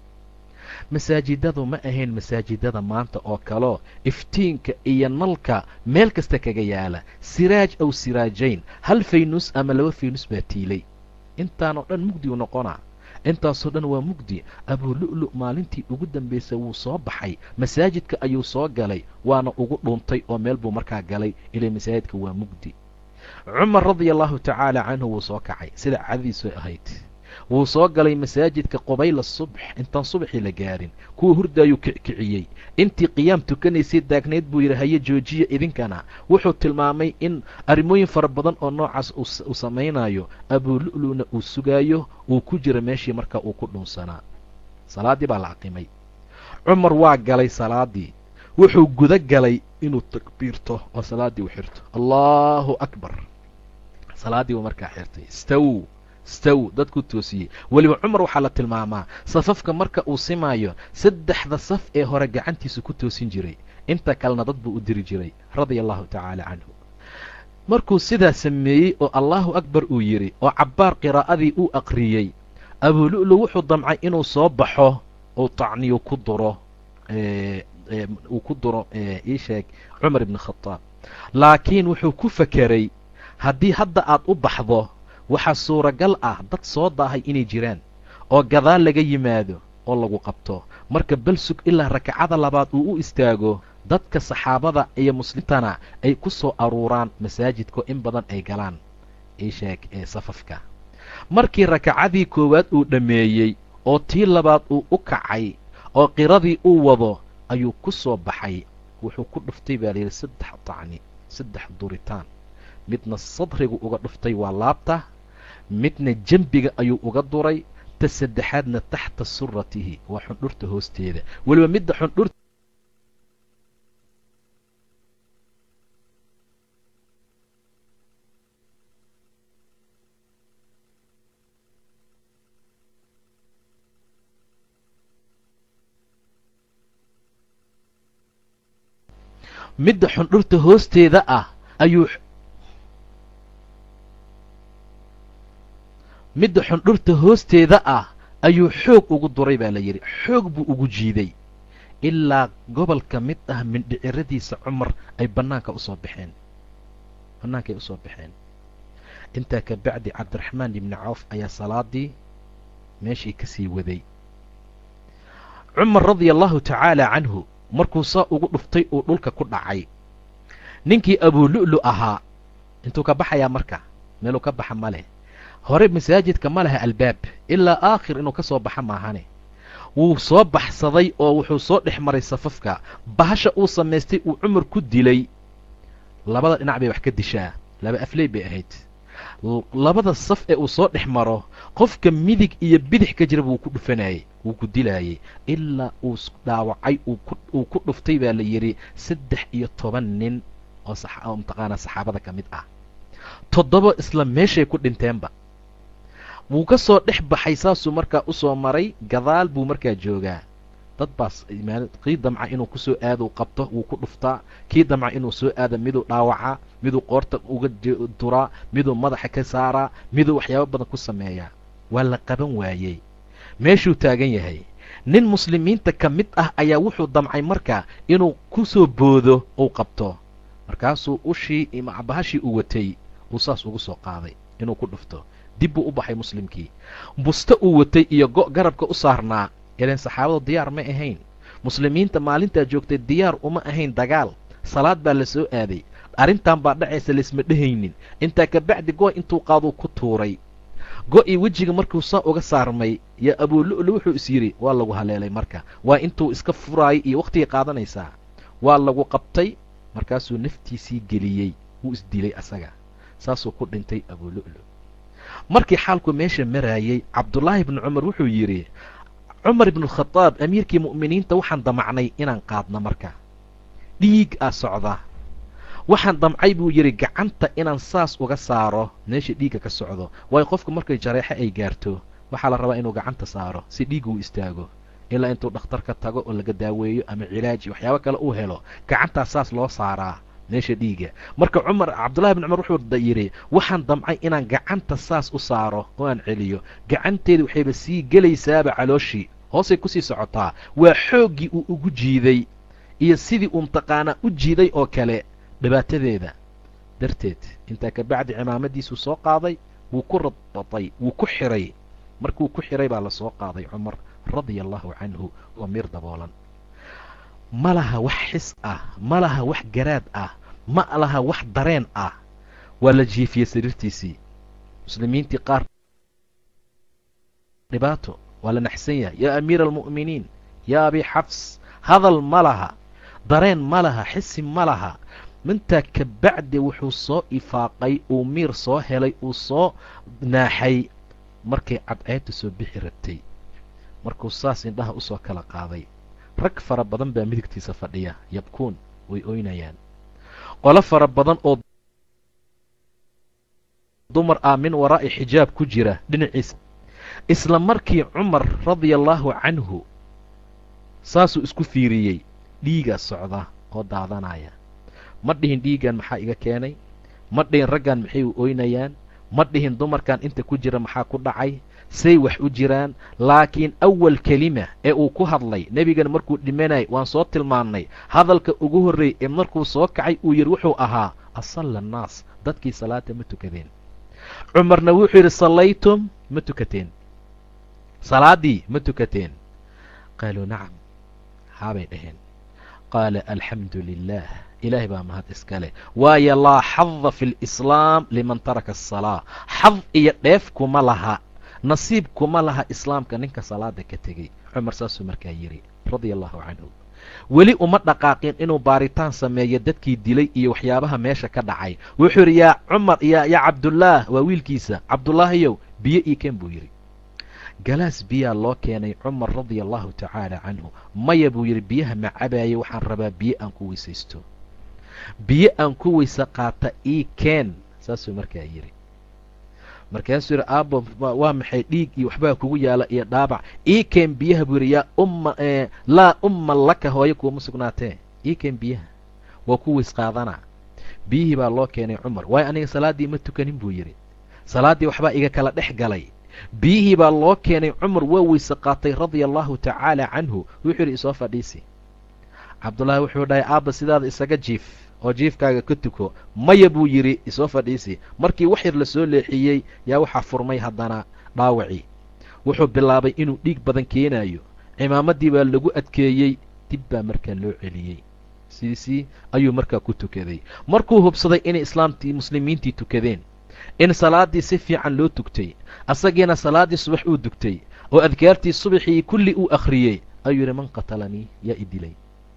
masaajidadu ma ahayn masaajidada maanta oo kaleo iftiinka iyo nalka meel kasta kaga yaala siraaj aw siraajayn hal faynus ama laba faynus baa tiilay intaanoo dhan mugdi u noqonaa intaasoo dhan waa mugdi abulu'lu maalintii ugu dambaysay wuu soo baxay masaajidka ayuu soo galay waana ugu dhuuntay oo meel buu markaa galay ilay masaajidka waa mugdi cumar radia allahu tacaala canhu wuu soo kacay sida cadadiisu ahayd wuu soo galay masaajidka qubayla subx intaan subaxii la gaarin kuwa hurdaayuu kiciyey intii qiyaam tukanaysay daagnayd buu yidhi haye joojiya idinkana wuxuu tilmaamay in arrimooyin fara badan oo noocaas uu samaynayo abulu'luna uu sugaayo uu ku jiro meeshii markaa uu ku dhuunsanaa salaaddii baa la aqimay cumar waa galay salaaddii wuxuu guda galay inuu takbiirto oo salaaddii u xirto allaahu akbar salaaddii buu markaa xirtay staw staw dadku toosiyey weliba cumar waxaa la tilmaamaa safafka marka uu simaayo saddexda saf ee hore gacantiisa ku toosin jiray inta kalena dad buu u diri jiray radia allahu tacaala canhu markuu sidaa sameeyey oo allaahu akbar uu yidhi oo cabbaar qiraa'adii uu aqriyey abulu'lu wuxuu damcay inuu soo baxo uu tacniyu ku duro uu ku duro ii sheeg cumar ibni khadaab laakiin wuxuu ku fakeray haddii hadda aad u baxdo waxaa suuragal ah dad soo daahay inay jiraan oo gadaal laga yimaado oo lagu qabto marka bal sug ilaa rakacada labaad uu u istaago dadka saxaabada iyo muslimtana ay ku soo aruuraan masaajidka in badan ay galaan isheeg ee safafka markii rakacadii koowaad uu dhammeeyey oo tii labaad uu u kacay oo qiradii uu wado ayuu ku soo baxay wuxuu ku dhuftay baa layidhi saddex tacni saddex duritaan midna sadrigu uga dhuftay waa laabta midna jembiga ayuu uga duray ta saddexaadna taxta suratihi waa xundhurta hoosteeda weliba midda xundhurta midda xundhurta hoosteeda ah ayuu midda xundhurta hoosteeda ah ayuu xoog ugu duray baa la yidhi xoog buu ugu jiiday ilaa gobolka mid ah mindhiciradiisa cumar ay bannaanka usoo baxeen bannaankaay usoo baxeen intaa ka bacdi cabdiraxmaan ibni cawf ayaa salaadii meeshii ka sii waday cumar radia allahu tacaala canhu markuu saa ugu dhuftay uu dhulka ku dhacay ninkii abuulu'lu ahaa intuu ka baxayaa marka meeluu ka baxa ma leh hore masaajidka ma laha albaab ilaa aakhir inuu ka soo baxa maahane wuu soo baxsaday oo wuxuu soo dhex maray safafka bahasha uu samaystay uu cumar ku dilay labada dhinac bay wax ka dishaa laba afley bay ahayd labada saf ee uu soo dhex maro qofka midig iyo bidix ka jira wuu ku dhufanayey wuu ku dilaayey ilaa uu dhaawacay uu ku dhuftay baa la yidhi saddex iyo toban nin oo mataqaanaa saxaabada ka mid ah toddoba isla meeshay ku dhinteenba wuu ka soo dhex baxay saasuu markaa u soo maray gadaal buu markaa joogaa dad baas kii damca inuu kusoo aado u qabto wuu ku dhuftaa kii damca inuu soo aado miduu dhaawacaa miduu qoorta uga duraa miduu madaxa ka saaraa miduu waxyaabo badan ku sameeyaa waa la qaban waayey meeshuu taagan yahay nin muslimiinta ka mid ah ayaa wuxuu damcay marka inuu ku soo boodo uu qabto markaasuu ushii bahashii uu watay uu saas ugu soo qaaday inuu ku dhufto dib buu u baxay muslimkii buste uu watay iyo go' garabka u saarnaa ileen saxaabadu diyaar ma ahayn muslimiinta maalintaa joogtay diyaar uma ahayn dagaal salaad baa la soo aaday arrintan baa dhacaysa laysma dhehaynin intaa ka bacdi go' intuu qaaduu ku tuuray go'ii wejiga markuu saa uga saarmay yaa abuulu'lu wuxuu is yidhi waa lagu haleelay marka waa intuu iska furaayay iyo wakhtigay qaadanaysaa waa lagu qabtay markaasuu naftiisii geliyey wuu isdilay asaga saasuu ku dhintay abuulu'lu markii xaalku meesha maraayey cabdullaahi bnu cumar wuxuu yidhi cumar ibnukhadaab amiirkii mu'miniinta waxaan damacnay inaan qaadno marka dhiig aa socda waxaan damcay buu yidhi gacanta inaan saas uga saaro meesha dhiigga ka socdo waayo qofku markay jareexo ay gaarto waxaa la rabaa inuu gacanta saaro si dhiigga uu istaago ilaa intuu dhakhtarka tago oo laga daaweeyo ama cilaaji waxyaabo kale uu helo gacantaa saas loo saaraa meesha dhiiga marka cumar cabdullahi bin cumar wuxuu yidhi waxaan damcay inaan gacanta saas u saaro oo aan celiyo gacanteeda waxayba sii gelaysaaba calooshii hoosay kusii socotaa waa xooggii uu ugu jiiday iyo sidii uu mataqaanaa u jiiday oo kale dhibaatadeeda darteed intaa ka bacdi cimaamadiisuu soo qaaday wuu ku radbatay wuu ku xiray markuu ku xiray baa la soo qaaday cumar radia allahu canhu oo miir daboolan ma laha wax xis ah ma laha wax garaad ah ma laha wax dareen ah waa la jiifiyey sariirtiisii muslimiintii qaar dhibaato waa la naxsan yahay yaa amiira almu'miniin yaa abi xafs hadal ma laha dareen ma laha xisi ma laha mintaa ka bacdi wuxuu soo ifaaqay uu miir soo helay uu soo naaxay markay cadceedta soo bixi rabtay markuu saas indhaha usoo kala qaaday rag fara badan baa midigtiisa fadhiya yabkuun way oynayaan qolo fara badan oo dumar ah min waraa'i xijaab ku jira dhinaciisa isla markii cumar radia allaahu canhu saasuu isku fiiriyey dhiigaa socda oo daadanaya ma dhihin dhiiggan maxaa iga keenay ma dhihin raggan maxay u oynayaan ma dhihin dumarkan inta ku jira maxaa ku dhacay say wax u jiraan laakiin awal kelima ee uu ku hadlay nebigana markuu dhimanay waan soo tilmaannay hadalka ugu horreeyey ee markuu soo kacay uu yidhi wuxuu ahaa asalla annaas dadkii salaata ma tukadeen cumarna wuxuu yidhi sallaytum ma tukateen salaaddii ma tukateen qaaluu nacam haabay dhaheen qaala alxamdu lilah ilaahay baa mahad iska leh waayo laa xada fi lislaam liman taraka asalaa xad iyo dheef kuma laha nasiib kuma laha islaamka ninka salaada ka tegey cumar saasuu markaa yidhi radia allahu canhu weli uma dhaqaaqin inuu baaritaan sameeyo dadkii dilay iyo waxyaabaha meesha ka dhacay wuxuu yidhi yaa cumar ya yaa cabdullaah waa wiilkiisa cabdullaahiyow biyo ii keen buu yidhi galaas biyaa loo keenay cumar radia allahu tacaala canhu maya buu yidhi biyaha ma cabaayay waxaan rabaa biyo aan ku weysaysto biyo aan ku weyse qaata ii keen saasuu markaa yidhi markaasuu yidhi aabo waa maxay dhiig iyo waxbaa kugu yaala iyo dhaabac ii keen biyaha buu yidhi yaa umma laa umma laka hooyo kuuma sugnaatee ii keen biyaha waa ku weys qaadanaa biyihii baa loo keenay cumar waayo aniga salaaddii ma tukanin buu yidhi salaaddii waxbaa iga kala dhex galay biyihii baa loo keenay cumar waa weyse qaatay radia allahu tacaala canhu wuxuu yidhi isoo fadhiisi cabdullaahi wuxuu dhahay aabba sidaada isaga jiif oo jiifkaaga ka tuko maya buu yidhi isoo fadhiisi markii wax yar la soo leexiyey yaa waxaa furmay haddana dhaawacii wuxuu bilaabay inuu dhiig badan keenayo cimaamaddii baa lagu adkeeyey dib baa markaa loo celiyey siisii ayuu markaa ku tukaday markuu hubsaday inay islaamtii muslimiintii tukadeen in salaaddii si fiican loo tugtay asagiina salaaddii subax uu dugtay oo adkaartii subaxii kulli uu akhriyey ayuu yidhi man qatalanii yaa i dilay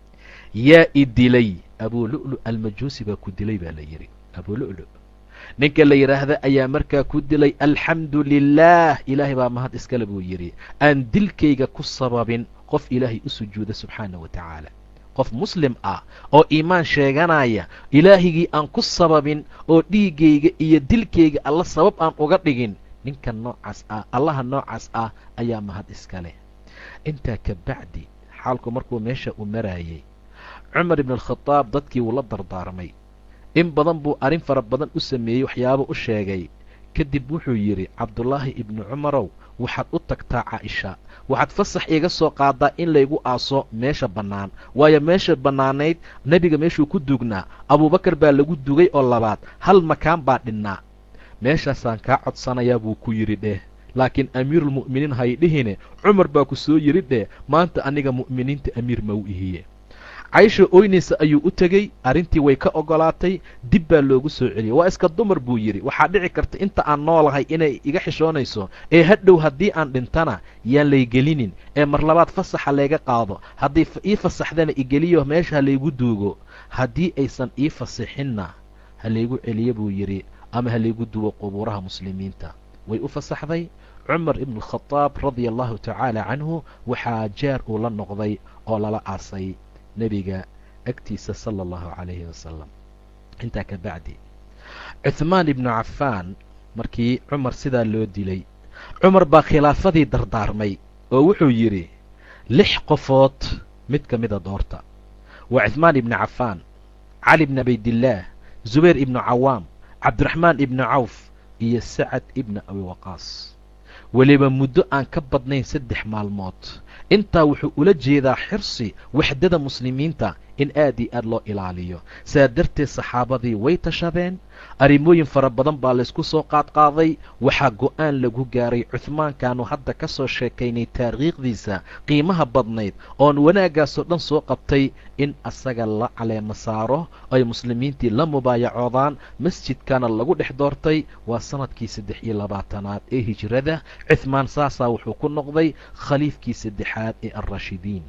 yaa i dilay abuu lu'lu almajuusi baa ku dilay baa la yidhi abuu lu'lu ninka la yidhaahda ayaa markaa ku dilay alxamdu lilaah ilaahay baa mahad iskale buu yidhi aan dilkayga ku sababin qof ilaahay u sujuuda subxaana wa tacaala qof muslim ah oo iimaan sheeganaya ilaahigii aan ku sababin oo dhiiggayga iyo dilkayga alla sabab aan uga dhigin ninka noocaas ah allaha noocaas ah ayaa mahad iska leh intaa ka bacdi xaalku markuu meesha u maraayey cumar ibn alkhadaab dadkii wuu la dardaarmay in badan buu arrin fara badan u sameeyey waxyaabo u sheegay kadib wuxuu yidhi cabdullaahi ibnu cumarow waxaad u tagtaa caaisha waxaad fasax iga soo qaadaa in laygu aaso meesha bannaan waayo meesha bannaanayd nebiga meeshuu ku duugnaa abuubakar baa lagu dugay oo labaad hal makaan baa dhinnaa meeshaasaan kaa codsanayaa buu ku yidhi dheh laakiin amiirulmu'miniin haydhihine cumar baa ku soo yidhi dheh maanta aniga mu'miniinta amiir ma u ihiye caysha oynaysa ayuu u tegey arrintii way ka oggolaatay dib baa loogu soo celiyey waa iska dumar buu yidhi waxaa dhici karta inta aan noolahay inay iga xishoonayso ee hadhow haddii aan dhintana yaan laygelinin ee mar labaad fasaxa layga qaado haddii ii fasaxdana igeliyo meesha ha laygu duugo haddii aysan ii fasixinna ha laygu celiyo buu yidhi ama ha laygu duwo qubuuraha muslimiinta way u fasaxday cumar ibnu alkhadaab radia allahu tacaala canhu waxaa jaar uu la noqday oo lala aasay nebiga agtiisa sala allahu calayhi wasalam intaa ka bacdi cuhmaan ibnu cafaan markii cumar sidaa loo dilay cumar baa khilaafadii dardaarmay oo wuxuu yidhi lix qofood mid ka mida doorta waa cuhmaan ibnu cafaan cali bni abaydillaah zubayr ibnu cawaam cabdiraxmaan ibnu cawf iyo sacad ibna abi waqaas weliba muddo aan ka badnayn saddex maalmood intaa wuxuu ula jeedaa xirsi waxdada muslimiinta in aad iyo aad loo ilaaliyo saa darteed saxaabadii way tashadeen arrimooyin fara badan baa laysku soo qaadqaaday waxaa go'aan lagu gaaray cuhmaankaanu hadda ka soo sheekaynay taariikhdiisa qiimaha badnayd oon wanaaggaasoo dhan soo qabtay in asaga la caleemo saaro ay muslimiintii la mubaayacoodaan masjidkana lagu dhex doortay waa sanadkii saddex iyo labaatanaad ee hijrada cuhmaan saasaa wuxuu ku noqday khaliifkii saddexaad ee alraashidiin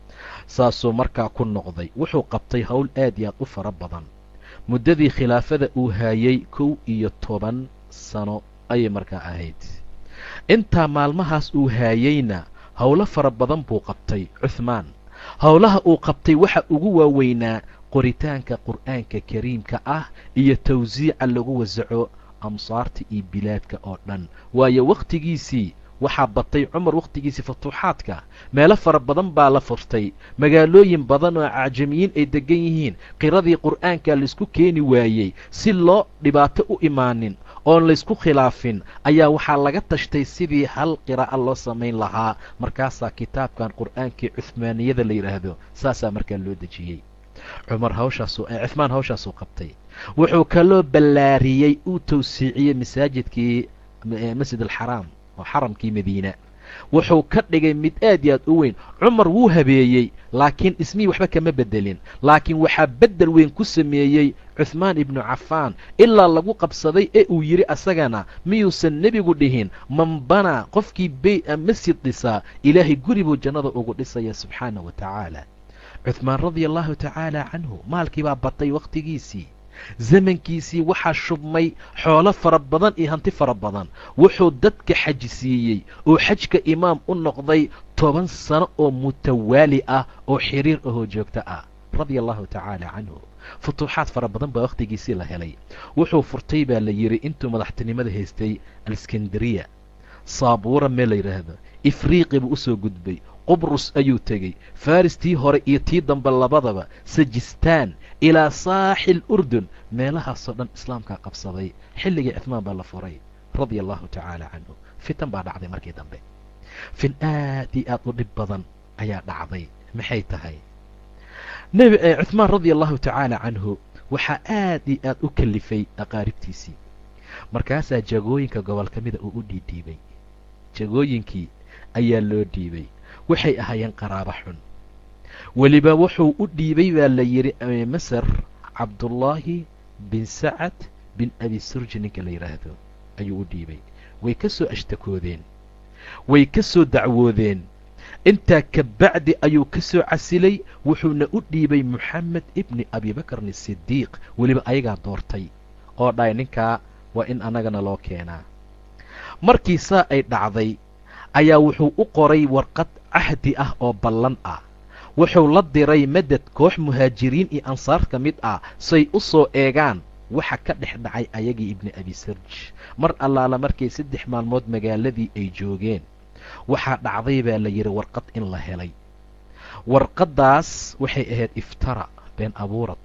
saasuu markaa ku noqday wuxuu qabtay howl aad iyo aad u fara badan muddadii khilaafada uu haayey kow iyo toban sano ayay markaa ahayd intaa maalmahaas uu haayeyna howlo fara badan buu qabtay cuhmaan howlaha uu qabtay waxa ugu waaweynaa qoritaanka qur'aanka kariimka ah iyo tawsiica lagu wasaco amsaarta iyo bilaadka oo dhan waayo wakhtigiisii waxaa batay cumar wakhtigiisii futuuxaadka meelo fara badan baa la furtay magaalooyin badan oo acjamiyiin ay deggan yihiin qiradii qur'aanka laysku keeni waayey si loo dhibaato u imaanin oon laysku khilaafin ayaa waxaa laga tashtay sidii hal qiraa'a loo samayn lahaa markaasaa kitaabkan qur'aankii cuhmaaniyada la yidhaahdo saasaa markaa loo dejiyey cumar hawshaasuu cuhmaan hawshaasuu qabtay wuxuu kaloo ballaariyey uu tawsiiciyey masaajidkii masjid alxaraam oo xaramkii madiina wuxuu ka dhigay mid aad iyo aad u weyn cumar wuu habeeyey laakiin ismihii waxba kama bedelin laakiin waxaa beddel weyn ku sameeyey cuhmaan ibnu cafaan ilaa lagu qabsaday ee uu yidhi asagana miyuusan nebigu dhihin man banaa qofkii bey masjid dhisaa ilaahay guri buu jannada ugu dhisaya subxaana wa tacaala cuhmaan radia allahu tacaala canhu maalkii baa batay wakhtigiisii zamankiisii waxaa shubmay xoolo fara badan iyo hanti fara badan wuxuu dadka xaji siiyey oo xajka imaam u noqday toban sano oo mutawaali ah oo xiriir ahoo joogto ah radia allahu tacaala canhu futuuxaad fara badan baa wakhtigiisii la helay wuxuu furtay baa la yidhi intuu madaxtinimada haystay alskandariya saabuura meel la yidhaahdo ifriiqi buu usoo gudbay qubrus ayuu tegey faris tii hore iyo tii dambe labadaba sajistaan ilaa saaxil urdun meelahaasoo dhan islaamkaa qabsaday xilligii cuhmaan baa la furay radia allahu tacaala canhu fitan baa dhacday markii dambe fin aad iyo aad u dhib badan ayaa dhacday maxay tahay nebi cuhmaan radia allahu tacaala canhu waxaa aad iyo aad u kalifay aqaaribtiisii markaasaa jagooyinka gobol ka mida uu u dhiidhiibay jagooyinkii ayaa loo dhiibay waxay ahaayeen qaraabo xun weliba wuxuu u dhiibay baa la yidhi masar cabdullaahi bin sacad bin abi surji ninka la yidhaahdo ayuu u dhiibay way ka soo ashtakoodeen way ka soo dacwoodeen intaa ka bacdi ayuu ka soo casilay wuxuuna u dhiibay moxamed ibni abibakarn sidiiq weliba ayagaa doortay oo dhahay ninkaa waa in annagana loo keenaa markii saa ay dhacday ayaa wuxuu u qoray warqad cahdi ah oo ballan ah wuxuu la diray madad koox muhaajiriin iyo ansaar ka mid ah say u soo eegaan waxa ka dhex dhacay ayagii ibni abi sarj mar allaala markay saddex maalmood magaaladii ay joogeen waxaa dhacday baa la yidhi warqad in la helay warqaddaas waxay ahayd iftara been abuurad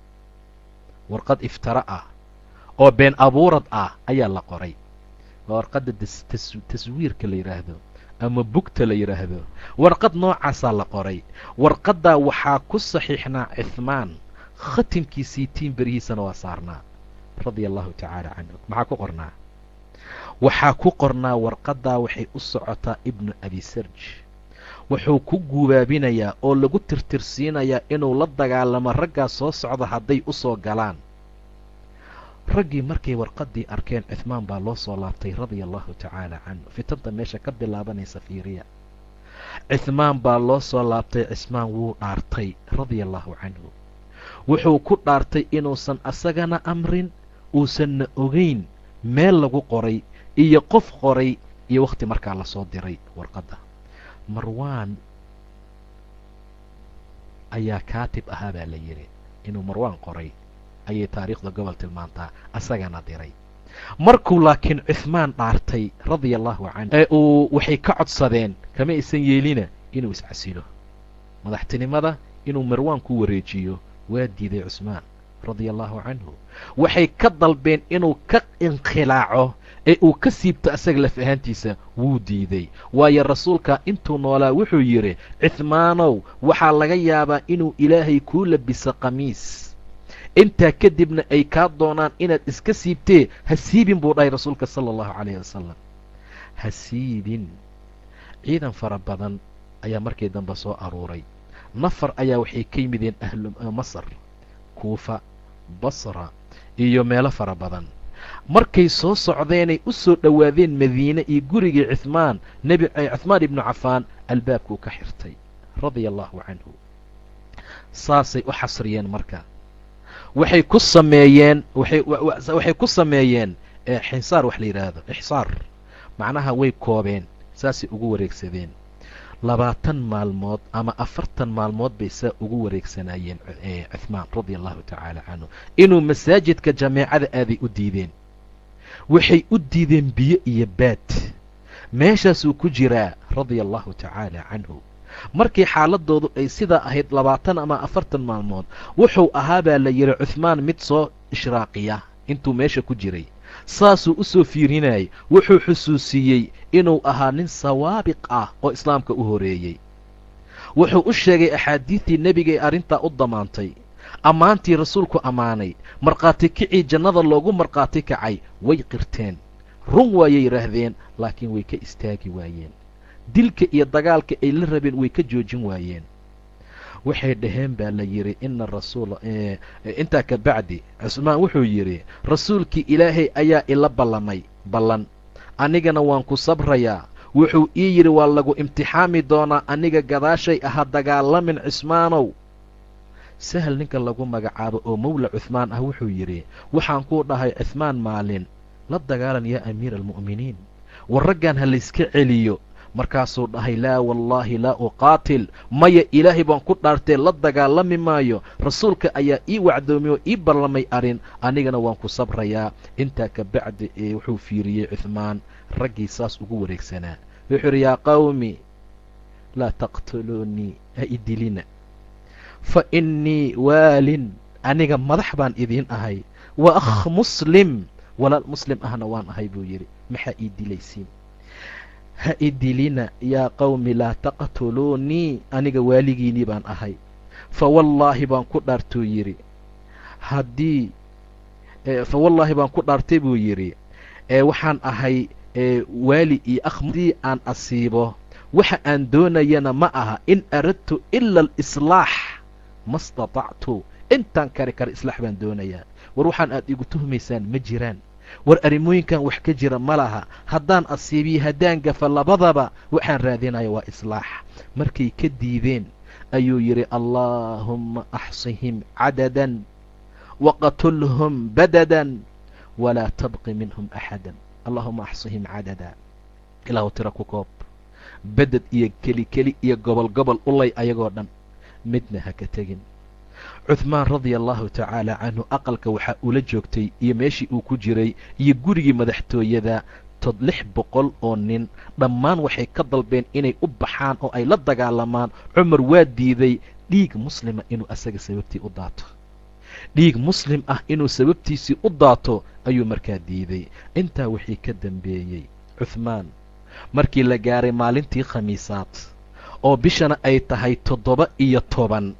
warqad iftara ah oo been abuurad ah ayaa la qoray waa warqadda taswiirka la yidhaahdo ama bugta la yidhaahdo warqad noocaasaa la qoray warqaddaa waxaa ku saxiixnaa cuhmaan khatimkiisii tiin berihiisana waa saarnaa radia allahu tacaala canhu maxaa ku qornaa waxaa ku qornaa warqaddaa waxay u socotaa ibnu abi sarj wuxuu ku guubaabinayaa oo lagu tirtirsiinayaa inuu la dagaalamo raggaa soo socda hadday u soo galaan raggii markay warqaddii arkeen cuhmaan baa loo soo laabtay radia allahu tacaala canhu fitanta meesha ka bilaabanaysa fiiriya cuhmaan baa loo soo laabtay cismaan wuu dhaartay radia allahu canhu wuxuu ku dhaartay inuusan asagana amrin uusanna ogeyn meel lagu qoray iyo qof qoray iyo wakhti markaa lasoo diray warqadda marwaan ayaa kaatib ahaa baa la yidhi inuu marwaan qoray ayay taariikhda gobol tilmaantaa asagana diray markuu laakiin cuhmaan dhaartay radia allahu canhu ee uu waxay ka codsadeen kama aysan yeelina inuu iscasilo madaxtinimada inuu marwaan ku wareejiyo waa diiday cusmaan radia allahu canhu waxay ka dalbeen inuu ka inkhilaaco ee uu ka siibto asaga laf ahaantiisa wuu diiday waayo rasuulka intuu noolaa wuxuu yidhi cuhmaanow waxaa laga yaabaa inuu ilaahay kuu labiso qamiis intaa kadibna ay kaa doonaan inaad iska siibtee ha siibin buu dhahay rasuulka sala allahu calayhi wasalam ha siibin ciidan fara badan ayaa markii dambe soo aruuray nafar ayaa waxay ka yimideen ahlu masar kuufa basra iyo meelo fara badan markay soo socdeenay u soo dhowaadeen madiine iyo gurigii cuhmaan nebi cuhmaan ibnu cafaan albaabkuu ka xirtay radia allahu canhu saasay u xasriyeen marka waxay ku sameeyeen waxay ku sameeyeen xinsaar wax la yidhaahdo ixsaar macnaha way koobeen saasay ugu wareegsadeen labaatan maalmood ama afartan maalmood bay saa ugu wareegsanaayeen cuhmaan radia allahu tacaala canhu inuu masaajidka jameecada aaday u diideen waxay u diideen biyo iyo baad meeshaasuu ku jiraa radia allahu tacaala canhu markii xaaladoodu ay sidaa ahayd labaatan ama afartan maalmood wuxuu ahaa baa la yidhi cuhmaan mid soo ishraaqiya intuu meesha ku jiray saasuu u soo fiirinayay wuxuu xusuusiyey inuu ahaa nin sawaabiq ah oo islaamka u horeeyey wuxuu u sheegay axaadiidtii nebiga ee arrintaa u damaantay ammaantii rasuulku ammaanay markhaati kicii jannada loogu markhaati kacay way qirteen run waayay yidhaahdeen laakiin way ka istaagi waayeen dilka iyo dagaalka ay la rabeen way ka joojin waayeen waxay dhaheen baa la yidhi ina rasuula intaa ka bacdi cusmaan wuxuu yidhi rasuulkii ilaahay ayaa ila ballamay ballan anigana waan ku sabrayaa wuxuu ii yidhi waa lagu imtixaami doonaa aniga gadaashay aha dagaalamin cismaanow sahal ninka lagu magacaabo oo mawla cuhmaan ah wuxuu yidhi waxaan kuu dhahay cuhmaan maalin la dagaalan yaa amiira almu'miniin war raggan ha layska celiyo markaasuu dhahay laa wallaahi laa uqaatil maya ilaahay baan ku dhaartee la dagaalami maayo rasuulka ayaa ii wacdoomay oo ii ballamay arrin anigana waan ku sabrayaa intaa ka bacdi ee wuxuu fiiriyey cuhmaan raggii saas ugu wareegsanaa wuxuu yidhi yaa qawmi laa taqtuluunii ha idilina fa innii waalin aniga madax baan idiin ahay wa akh muslim walaal muslim ahna waan ahay buu yidhi maxaa ii dilaysiin ha idilina yaa qawmi laa taqtuluunii aniga waaligiinii baan ahay fa wallaahi baan ku dhaartuu yidhi haddii fa wallaahi baan ku dhaartay buu yidhi ee waxaan ahay waali iyo akh haddii aan asiibo waxa aan doonayana ma aha in aradtu ila alislaax ma statactu intaan kari kara islaax baan doonayaa war waxaan aad igu tuhmaysaan ma jiraan war arrimooyinkan wax ka jira ma laha haddaan asiibiyo haddaan gafa labadaba waxaan raadinaya waa islaax markay ka diideen ayuu yidhi allaahumma axsihim cadadan waqatulhum badadan walaa tabqi minhum axadan allaahuma axsihim cadada ilaahu tira ku koob beded iyo keli keli iyo gobol gobol ulay ayagoo dhan midna ha ka tegin cuhmaan radia allahu tacaala canhu aqalka waxaa ula joogtay iyo meeshii uu ku jiray iyo gurigii madaxtooyada tod lix boqol oo nin dhammaan waxay ka dalbeen inay u baxaan oo ay la dagaalamaan cumar waa diiday dhiig muslima inuu asaga sababtii u daato dhiig muslim ah inuu sababtiisii u daato ayuu markaa diiday intaa wixii ka dambeeyey cuhmaan markii la gaaray maalintii khamiisaad oo bishana ay tahay toddoba iyo toban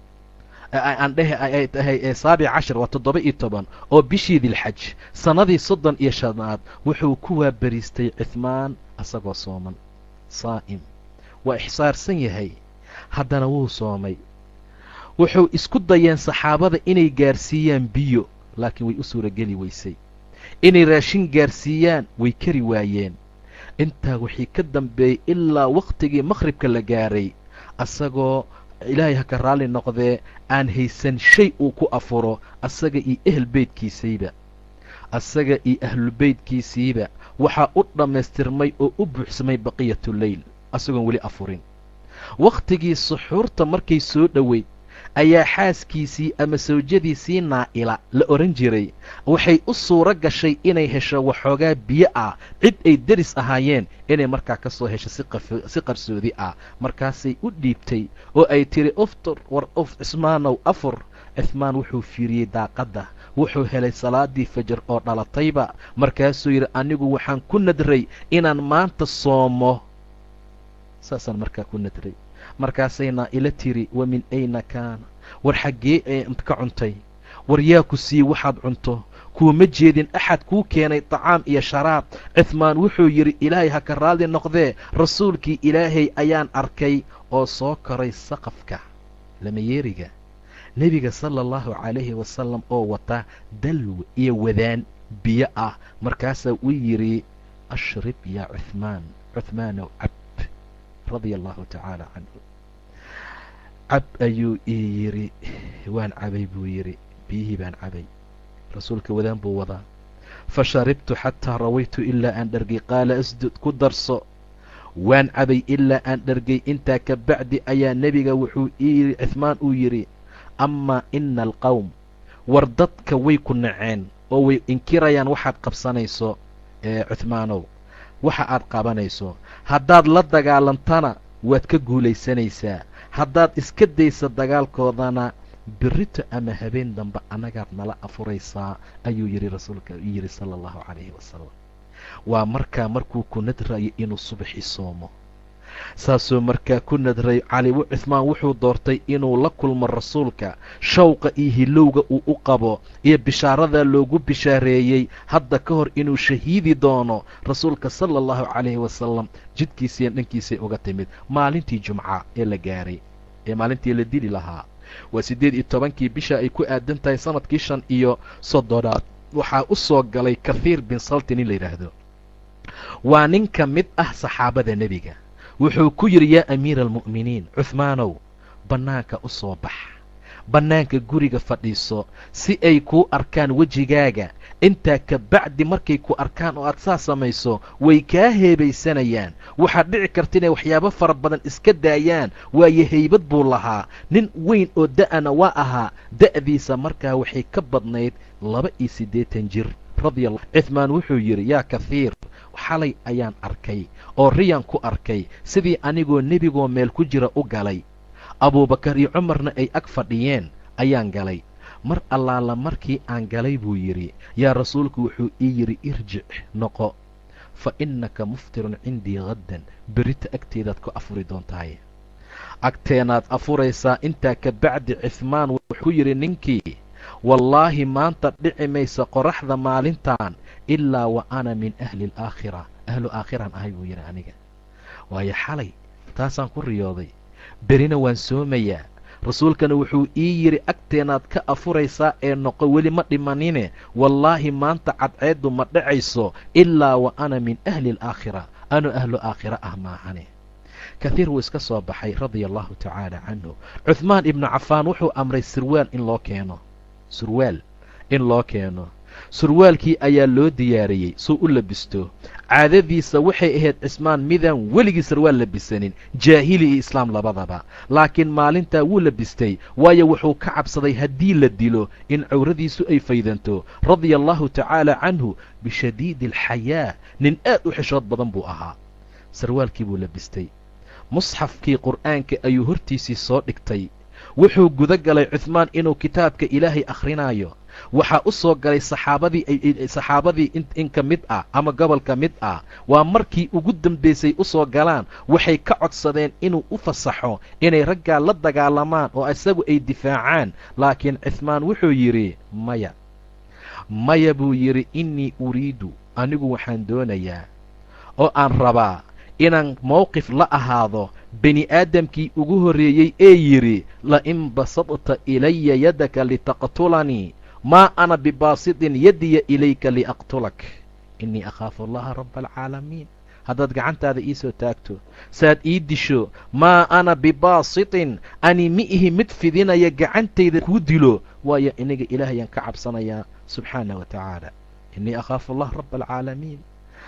aan dhehe ay tahay saabic cashar waa toddoba iyo toban oo bishii dilxaj sannadii soddon iyo shanaad wuxuu ku waabariistay cuhmaan asagoo sooman saa'im waa ixsaarsan yahay haddana wuu soomay wuxuu isku dayeen saxaabada inay gaarsiiyaan biyo laakiin way u suurageli weysay inay raashin gaarsiiyaan way kari waayeen intaa wixii ka dambeeyey ilaa wakhtigii makhribka la gaaray asagoo ilaahay ha ka raalli noqdee aan haysan shay uu ku afuro asaga iyo ehel beydkiisayba asaga iyo ahlulbeydkiisiiba waxaa u dhammaystirmay oo u buuxsamay baqiyatuleyl asagoon weli afurin wakhtigii suxuurta markay soo dhoweyd ayaa xaaskiisii ama sawjadiisii naa'ila la odhan jiray waxay u suuro gashay inay hesho waxoogaa biyo ah cid ay deris ahaayeen inay markaa ka soo hesho si qarsoodi ah markaasay u dhiibtay oo ay tiri uftur war uf cismaanow afur cihmaan wuxuu fiiriyey daaqadda wuxuu helay salaadii fajar oo dhalatayba markaasuu yidhi anigu waxaan ku nadray inaan maanta soomo saasaan markaa ku nadray markaasay naa'ila tiri wa min ayna kaana war xaggee ee ka cuntay war yaa ku sii waxaad cunto kuuma jeedin axad kuu keenay tacaam iyo sharaab cihmaan wuxuu yidhi ilaahay ha ka raalli noqdee rasuulkii ilaahay ayaan arkay oo soo koray saqafka lamayeeriga nebiga sala allahu calayhi wasalam oo wata dalw iyo wadaan biyo ah markaasaa uu yidhi ashrib yaa cuhmaan cuhmaanow cab radia allahu tacaala canhu cab ayuu ii yidhi waan cabay buu yidhi biyihii baan cabay rasuulka wadaan buu wadaa fa sharibtu xataa rawaytu ilaa aan dhargay qaala asdud ku darso waan cabay ilaa aan dhargay intaa ka bacdi ayaa nebiga wuxuu ii cihmaan uu yidhi amaa ina alqowm war dadka way ku naceen oo way inkirayaan waxaad qabsanayso cuhmaanow waxa aad qabanayso haddaad la dagaalantana waad ka guulaysanaysaa haddaad iska daysa dagaalkoodana birito ama habeen dambe annagaad nala afuraysaa ayuu yidhi rasuulka yidhi sala allahu calayhi wasalam waa markaa markuu ku nadrayo inuu subaxii soomo saasuu markaa ku nadray cali cuhmaan wuxuu doortay inuu la kulmo rasuulka shawqa iyo hilowga uu u qabo iyo bishaaradaa loogu bishaareeyey hadda ka hor inuu shahiidi doono rasuulka sala allahu calayhi wasalam jidkiisiiya dhankiisay uga timid maalintii jumca ee la gaaray ee maalintii la dili lahaa waa siddeed iyo tobankii bisha ay ku aadan tahay sanadkii shan iyo soddonaad waxaa u soo galay kathiir bin saltin in la yidhaahdo waa nin ka mid ah saxaabada nebiga wuxuu ku yidhi yaa amiira almu'miniin cuhmaanow bannaanka u soo bax bannaanka guriga fadhiiso si ay kuu arkaan wejigaaga intaa ka bacdi markay ku arkaan oo aad saa samayso way kaa heebaysanayaan waxaad dhici karta inay waxyaabo fara badan iska daayaan waayo haybad buu lahaa nin weyn oo da'ana waa ahaa da'diisa markaa waxay ka badnayd laba iyo siddeetan jir radiallah cuhmaan wuxuu yidhi yaa kathiir xalay ayaan arkay oo riyan ku arkay sidii anigoo nebigoo meel ku jira u galay abuubakar iyo cumarna ay ag fadhiyeen ayaan galay mar allaala markii aan galay buu yidhi yaa rasuulku wuxuu ii yidhi irjic noqo fa innaka muftirun cindii haddan berita agteedaad ku afuri doontahay agteenaad afuraysaa intaa ka bacdi cifmaan wuxuu ku yidhi ninkii wallaahi maanta dhici maysa qoraxda maalintan ilaa wa ana min ahli alaakhira ahlu aakhiraan ahay buu yidhi aniga waayo xalay taasaan ku riyooday berina waan soomayaa rasuulkana wuxuu ii yidhi agteenaad ka afuraysaa ee noqo weli ma dhimanine wallaahi maanta cadceeddu ma dhacayso ilaa wa ana min ahli alaakhira anu ahlu aakhira ah maahane kathiir wuu iska soo baxay radia allahu tacaala canhu cuhmaan ibnu cafaan wuxuu amray sirwaal in loo keeno surwaal in loo keeno surwaalkii ayaa loo diyaariyey suu u labisto caadadiisa waxay ahayd cismaan midaan weligii sarwaal labisanin jaahili iyo islaam labadaba laakiin maalintaa wuu labistay waayo wuxuu ka cabsaday haddii la dilo in cawradiisu ay faydanto radia allahu tacaala canhu bishadiidi alxayaa nin aad u xishood badan buu ahaa sarwaalkii buu labistay musxafkii qur'aanka ayuu hortiisii soo dhigtay wuxuu guda galay cuhmaan inuu kitaabka ilaahay akhrinayo waxaa u soo galay saxaabadii saxaabadii in ka mid ah ama gobol ka mid ah waa markii ugu dambaysay u soo galaan waxay ka codsadeen inuu u fasaxo inay raggaa la dagaalamaan oo isagu ay difaacaan laakiin cifmaan wuxuu yidhi maya maya buu yidhi innii uriidu anigu waxaan doonayaa oo aan rabaa inaan mowqif la ahaado bini aadamkii ugu horreeyey ee yidhi lain basadta ilaya yadaka litaqtulanii maa ana bibaasitin yadiya ilayka liaqtulak innii akhaafu allaha rabba alcaalamiin haddaad gacantaada ii soo taagto saad ii disho maa ana bibaasitin ani mi ihi mid fidinaya gacantayda kuu dilo waayo iniga ilaahayaan ka cabsanayaa subxaanah wa tacaala innii akhaafu allah rabba alcaalamiin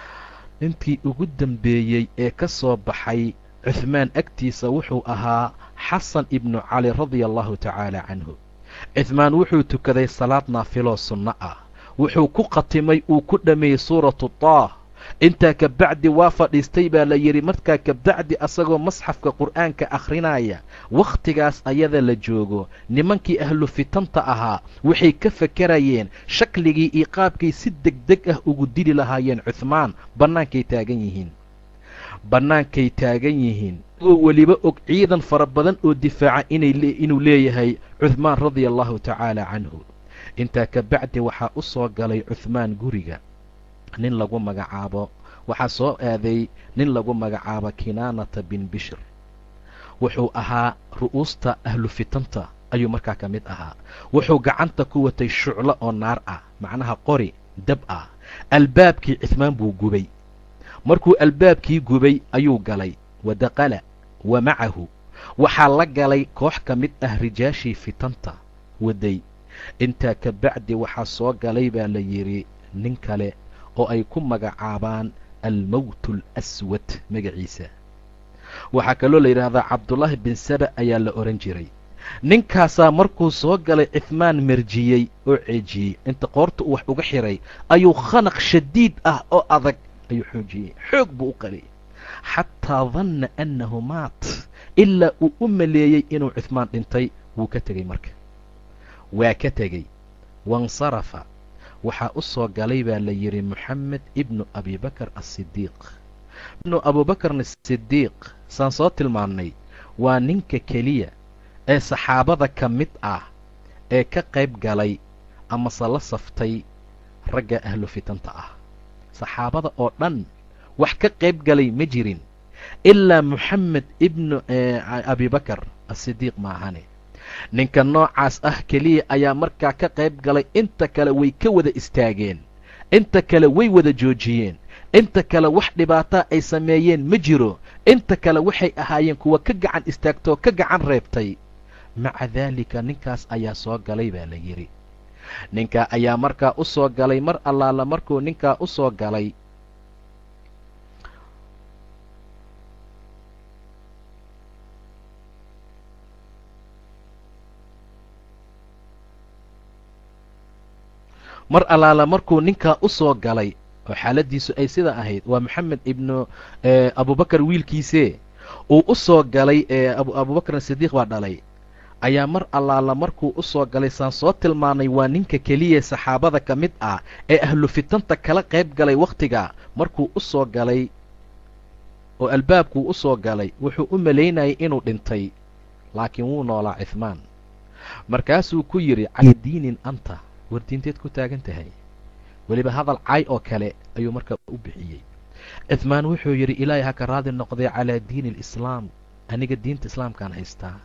ninkii ugu dambeeyey ee ka soo baxay cuhmaan agtiisa wuxuu ahaa xasan ibnu cali radia allahu tacaala canhu cuhmaan wuxuu tukaday salaad naafiloo sunno ah wuxuu ku khatimay uu ku dhammeeyey suuratu taah intaa ka bacdi waa fadhiistay baa la yidhi markaa ka bacdi asagoo masxafka qur'aanka akhrinaya wakhtigaas ayada la joogo nimankii ahlu fitanta ahaa waxay ka fakarayeen shakligii iyo qaabkay si degdeg ah ugu dili lahaayeen cuhmaan bannaankay taagan yihiin bannaankay taagan yihiin oo weliba og ciidan fara badan oo difaaca inuu leeyahay cuhmaan radia allahu tacaala canhu intaa ka bacdi waxaa u soo galay cuhmaan guriga nin lagu magacaabo waxaa soo aaday nin lagu magacaabo kinaanata bin bishir wuxuu ahaa ru'uusta ahlu fitanta ayuu markaa ka mid ahaa wuxuu gacanta ku watay shuclo oo naar ah macnaha qori dab ah albaabkii cifmaan buu gubay markuu albaabkii gubay ayuu galay wa daqala wa macahu waxaa la galay koox ka mid ah rijaashii fitanta waday intaa ka bacdi waxaa soo galay baa la yidhi nin kale oo ay ku magacaabaan almowtu alaswad magaciisa waxaa kaloo la yidhaahdaa cabdullaahi bin saba ayaa la odhan jiray ninkaasaa markuu soo galay cifmaan merjiyey oo ceejiyey inta qoorta uu wax uga xiray ayuu khanaq shadiid ah oo adag ayuu xoojiyey xoog buu u qaliyay xataa danna annahu maat ilaa uu u maleeyey inuu cifmaan dhintay wuu ka tegey marka waa ka tegey wansarafa waxaa u soo galay baa la yidhi moxamed ibnu abibakar asidiiq ibnu abuubakarna sidiiq saan soo tilmaannay waa ninka keliya ee saxaabada ka mid ah ee ka qayb galay amase la saftay ragga ahlu fitanta ah saxaabada oo dhan wax ka qayb galay ma jirin ilaa moxamed ibnu abibakar asidiiq maahane ninka noocaas ah keliya ayaa markaa ka qayb galay inta kale way ka wada istaageen inta kale way wada joojiyeen inta kale wax dhibaataa ay sameeyeen ma jiro inta kale waxay ahaayeen kuwa ka gacan istaagtoo ka gacan reebtay maca daalika ninkaas ayaa soo galay baa la yidhi ninkaa ayaa markaa u soo galay mar allaala markuu ninkaa u soo galay mar allaala markuu ninkaa u soo galay oo xaaladdiisu ay sida ahayd waa moxamed ibnu abubakar wiilkiisee uu u soo galay abubakrin sidiiq baa dhalay ayaa mar allaala markuu u soo galay saan soo tilmaanay waa ninka keliya saxaabada ka mid ah ee ahlu fitanta kala qayb galay wakhtiga markuu u soo galay oo albaabkuu u soo galay wuxuu u malaynayay inuu dhintay laakiin wuu noolaa cihmaan markaasuu ku yidhi cadiinin anta war diinteed ku taagan tahay weliba hadal cay oo kale ayuu markaa u bixiyey cihmaan wuxuu yidhi ilaahay ha ka raadi noqday calaa diini alislaam aniga diinta islaamkaan haystaa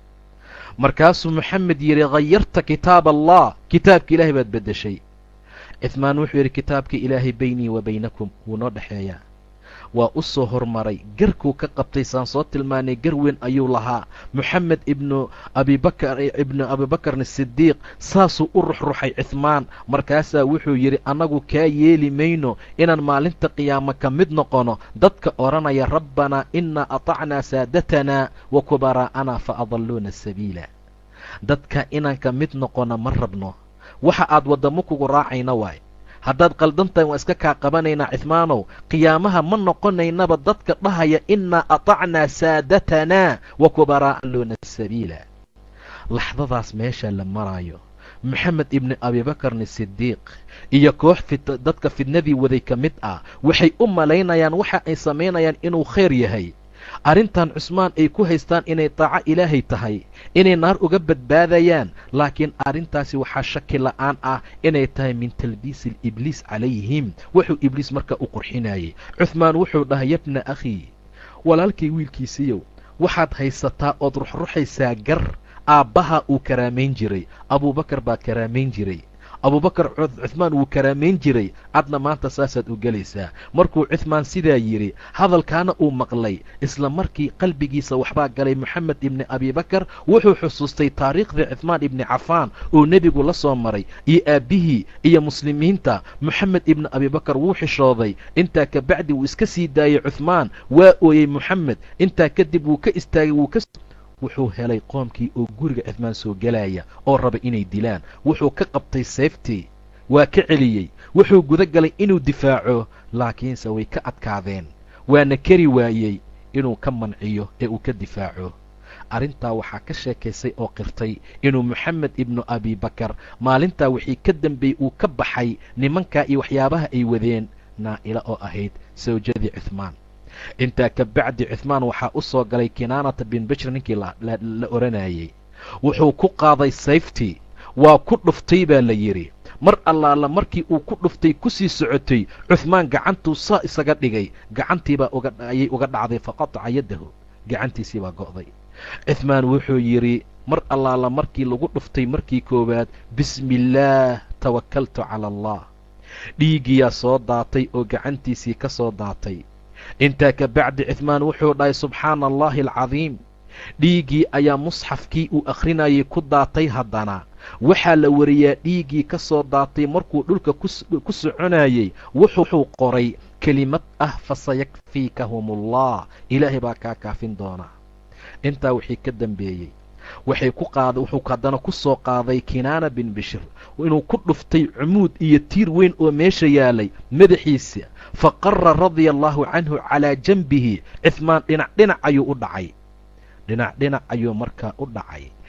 markaasuu moxamed yidhi khayarta kitaab allah kitaabka ilaahay baad beddeshay cihmaan wuxuu yidhi kitaabka ilaahay beynii wa baynakum wuu noo dhexeeyaa waa u soo hormaray garkuu ka qabtay saan soo tilmaanay gar weyn ayuu lahaa moxamed ibnu abibakar ibnu abibakarn sidiiq saasuu u ruxruxay cihmaan markaasaa wuxuu yidhi annagu kaa yeeli mayno inaan maalinta qiyaamo ka mid noqono dadka odhanaya rabbanaa inaa atacnaa saadatanaa wa kubaraa'anaa fa adalluuna sabiila dadka inaan ka mid noqono ma rabno waxa aad waddamo kugu raacayna waay haddaad qaldantahay waan iska kaa qabanaynaa cihmaanow qiyaamaha ma noqonaynaba dadka dhahaya innaa atacnaa saadatanaa wa kubaraa'aluuna sabiila laxdadaas meesha la maraayo moxamed ibni abibakarni sidiiq iyo koox dadka fidnadii waday ka mid ah waxay u malaynayaan waxa ay samaynayaan inuu khayr yahay arrintan cusmaan ay ku haystaan inay taaco ilaahay tahay inay naar uga badbaadayaan laakiin arrintaasi waxaa shaki la'aan ah inay tahay min talbiisi ibliis calayhim wuxuu ibliis marka u qurxinayay cuhmaan wuxuu dhahay yabna akhii walaalkay wiilkiisiiyow waxaad haysataa ood ruxruxaysaa gar aabbaha uu karaamayn jiray abuubakar baa karaamayn jiray abuubakar cuhmaan wuu karaamayn jiray adna maanta saasaad u gelaysaa markuu cuhmaan sidaa yidhi hadalkaana uu maqlay isla markii qalbigiisa waxbaa galay moxamed ibni abibakar wuxuu xusuustay taariikhdii cuhmaan ibni cafaan oo nebigu la soo maray iyo aabbihii iyo muslimiinta moxamed ibni abibakar wuu xishooday intaa kabacdi wuu iska sii daayey cuhmaan waa ooyey moxamed intaa kadib wuu ka istaagay wuu ka wuxuu helay qoomkii oo guriga cihmaan soo gelaya oo raba inay dilaan wuxuu ka qabtay seeftii waa ka celiyey wuxuu guda galay inuu difaaco laakiinse way ka adkaadeen waana kari waayey inuu ka manciyo ee uu ka difaaco arrintaa waxaa ka sheekaysay oo qirtay inuu moxamed ibnu abibakar maalintaa wixii ka dambeeyey uu ka baxay nimankaa iyo waxyaabaha ay wadeen naa'ila oo ahayd sawjadii cuhmaan intaa ka bacdi cuhmaan waxaa u soo galay kinaanata bin bishir ninkii la odhanayey wuxuu ku qaaday sayftii waa ku dhuftay baa la yidhi mar allaala markii uu ku dhuftay kusii socotay cuhmaan gacantuu saa isaga dhigay gacantiibaa ayay uga dhacday faqataca yaddahu gacantiisii baa go'day cuhmaan wuxuu yidhi mar allaala markii lagu dhuftay markii koowaad bismi illaah tawakaltu cala allah dhiiggiyaa soo daatay oo gacantiisii ka soo daatay intaa ka bacdi cuhmaan wuxuu dhahay subxaana allaahi alcadiim dhiiggii ayaa musxafkii uu akhrinayay ku daatay haddana waxaa la wariyaa dhiiggii ka soo daatay markuu dhulka ku soconayey wuxuu qoray kelimad ah fasayakfiikahumullah ilaahay baa kaa kaafin doona intaa wixii ka dambeeyey waxay ku qaada wuxuu haddana ku soo qaaday kinaana bin bishir inuu ku dhuftay cumuud iyo tiir weyn oo meesha yaalay madaxiisa fa qara radia allaahu canhu calaa janbihi cihmaan dhinac dhinac ayuu u dhacay dhinac dhinac ayuu markaa u dhacay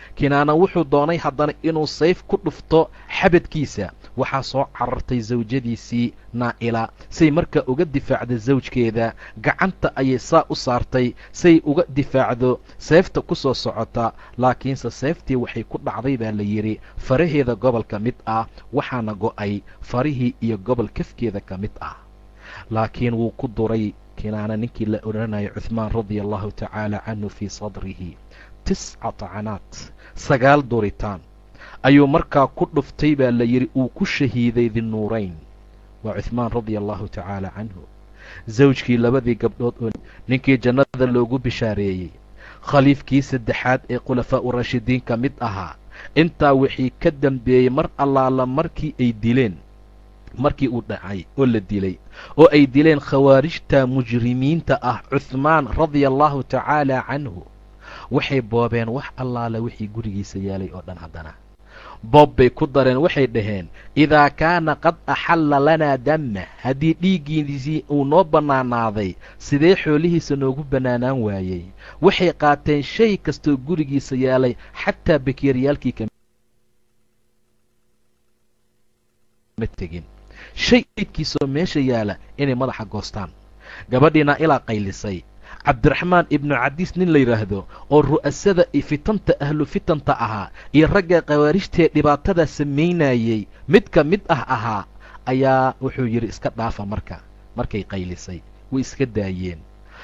kinaana wuxuu doonay haddana inuu sayf ku dhufto xabadkiisa waxaa soo carartay sawjadiisii naa'ila say markaa uga difaacda sawjkeeda gacanta ayay saa u saartay say uga difaacdo seefta ku soo socota laakiinse seeftii waxay ku dhacday baa la yidhi faraheeda gobol ka mid ah waxaana go'ay farihii iyo gobol kafkeeda ka mid ah laakiin wuu ku duray kinaana ninkii la odhanayay cuhmaan radia allahu tacaala canhu fii sadrihi tisca tacanaat sagaal duritaan ayuu markaa ku dhuftay baa la yidhi uu ku shahiiday dinuurayn waa cuhmaan radia allahu tacaala canhu sawjkii labadii gabdhood oo ninkii jannada loogu bishaareeyey khaliifkii saddexaad ee khulafaa'u rashidiin ka mid ahaa intaa wixii ka dambeeyey mar allaala markii ay dileen markii uu dhacay oo la dilay oo ay dileen khawaarijta mujrimiinta ah cuhmaan radia allahu tacaala canhu waxay boobeen wax allaala wixii gurigiisa yaalay oo dhan haddana boob bay ku dareen waxay dhaheen idaa kaana qad axalla lanaa damma haddii dhiiggiisii uu noo bannaanaaday sidee xoolihiisa noogu bannaanaan waayey waxay qaateen shay kastoo gurigiisa yaalay xataa bakeeriyaalkii kama tegin shay idkiisoo meesha yaala inay madaxa goostaan gabadhiina ilaa qaylisay cabdiraxmaan ibnu cadiis nin la yidhaahdo oo ru'asada iyo fitanta ahlu fitanta ahaa iyo ragga khawaarijtee dhibaatada samaynayey mid ka mid ah ahaa ayaa wuxuu yidhi iska dhaafa marka markay qaylisay way iska daayeen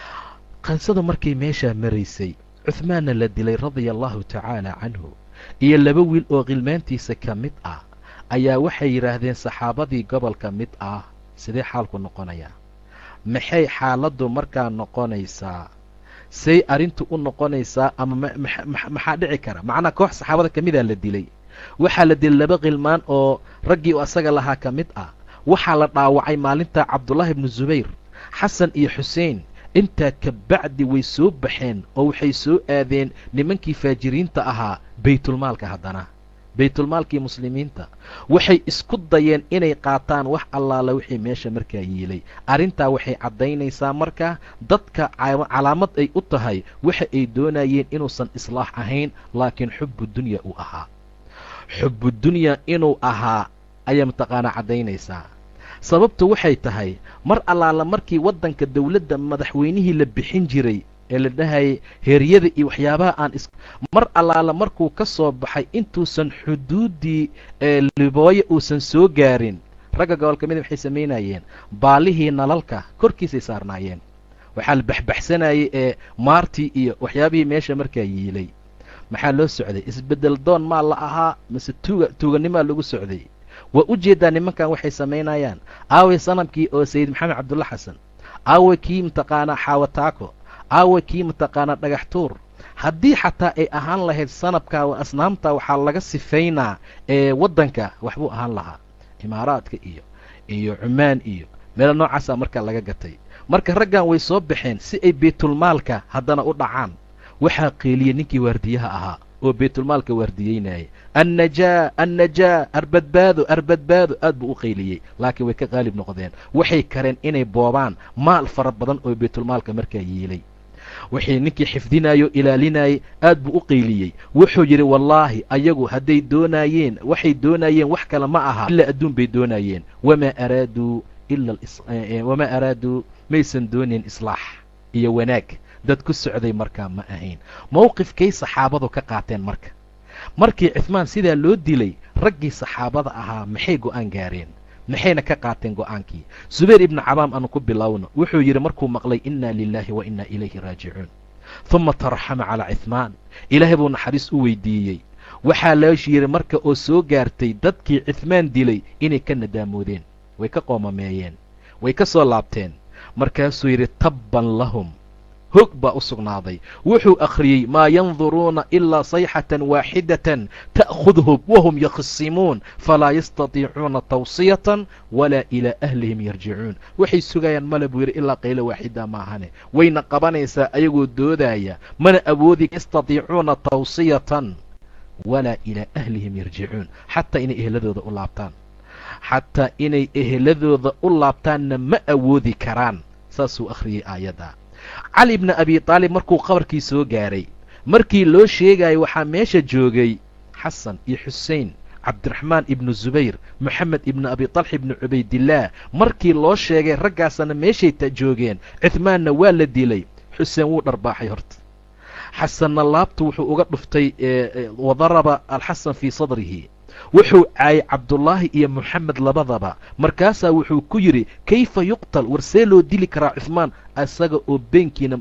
qansadu markay meeshaa maraysay cuhmaanna la dilay radia allahu tacaala canhu iyo laba wiil oo khilmaantiisa ka mid ah ayaa waxay yidhaahdeen saxaabadii gobolka mid ah sidee xaalku noqonayaa maxay xaaladdu markaa noqonaysaa say arrintu u noqonaysaa ama maxaa dhici kara macnaa koox saxaabada ka midaa la dilay waxaa la dilay laba khilmaan oo raggii u asaga lahaa ka mid ah waxaa la dhaawacay maalinta cabdullaahi ibnu zubayr xasan iyo xuseen intaa ka bacdi way soo baxeen oo waxay soo aadeen nimankii faajiriinta ahaa baytulmaalka haddana baytulmaalkii muslimiinta waxay isku dayeen inay qaataan wax allaala wixii meesha markaa yiilay arrintaa waxay caddaynaysaa markaa dadka calaamad ay u tahay waxa ay doonayeen inuusan islaax ahayn laakiin xubbu dunya uu ahaa xubbu dunya inuu ahaa ayaa mataqaanaa caddaynaysaa sababtu waxay tahay mar allaala markii waddanka dowladda madaxweynihii la bixin jiray ee la dhahayay heeryada iyo waxyaabaha aan is mar allaala markuu ka soo baxay intuusan xuduuddii ee libooye uusan soo gaarin ragga gobolka mida waxay samaynayeen baalihii nalalka korkiisay saarnaayeen waxaa la baxbaxsanayay ee maartii iyo waxyaabihii meesha markaa yiilay maxaa loo socday isbeddel doon maa la ahaa mise tuuga tuuganimaa lagu socday waa u jeedaa nimankan waxay samaynayaan aaway sanamkii oo sayid maxamed cabdulla xasan aaway kii mataqaanaa xaawataako aawa kii mataqaanaa dhagax tuur haddii xataa ay ahaan lahayd sanabka asnaamta waxaa laga sifaynaa ee waddanka waxbuu ahaan lahaa imaaraadka iyo iyo cumaan iyo meelo noocaasaa markaa laga gatay marka raggan way soo baxeen si ay baytulmaalka haddana u dhacaan waxaa qeeliyey ninkii waardiyaha ahaa oo baytulmaalka waardiyeynayay annajaa annajaa arbadbaado arbadbaado aad buu u qayliyey laakiin way ka qaalib noqdeen waxay kareen inay boobaan maal fara badan oo baytulmaalka markaa yiilay waxay ninkii xifdinayoo ilaalinayay aad buu u qayliyey wuxuu yidhi wallaahi ayagu hadday doonaayeen waxay doonaayeen wax kale ma aha ilaa adduun bay doonaayeen wamaa araaduu ila wamaa araaduu maysan doonayn islaax iyo wanaag dad ku socday markaa ma ahayn mowqifkay saxaabadu ka qaateen marka markii cifmaan sidaa loo dilay raggii saxaabada ahaa maxay go'aan gaareen maxayna ka qaateen go'aankii subayr ibnu cabaam aanu ku bilowno wuxuu yidhi markuu maqlay inna lilaahi wa inna ilayhi raajicuun huma taraxama calaa cifmaan ilaahay buu naxariis u weydiiyey waxaa loosh yidhi marka oo soo gaartay dadkii cifmaan dilay inay ka nadaamoodeen way ka qoomameeyeen way ka soo laabteen markaasuu yidhi tabban lahum hog baa u sugnaaday wuxuu akhriyey maa yanduruuna ilaa sayxatan waaxidatan ta'khudhum wahum yakhisimuun falaa yastatiicuuna tawsiyatan walaa ilaa ahlihim yarjicuun waxay sugayaan male buu yidhi ilaa qaylo waaxida maahane wayna qabanaysaa ayagoo doodaya mana awoodi yastatiicuuna tawsiyatan walaa ilaa ahlihim yarjicuun xataa inay ehladooda u laabtaan xataa inay eheladooda u laabtaanna ma awoodi karaan saasuu akhriyey aayadda cali bni abi taalib markuu qabarkii soo gaaray markii loo sheegayo waxaa meesha joogay xasan iyo xusein cabdiraxmaan ibnu zubayr moxamed ibnu abi talx ibnu cubaydillaah markii loo sheegay raggaasana meeshay ta joogeen cuhmaanna waa la dilay xuseen wuu dharbaaxay horta xasanna laabtu wuxuu uga dhuftay wadaraba alxasan fii sadrihi wuxuu caayay cabdullaahi iyo moxamed labadaba markaasaa wuxuu ku yidhi kayfa yuqtal war see loo dili karaa cuhmaan asaga oo beenkiina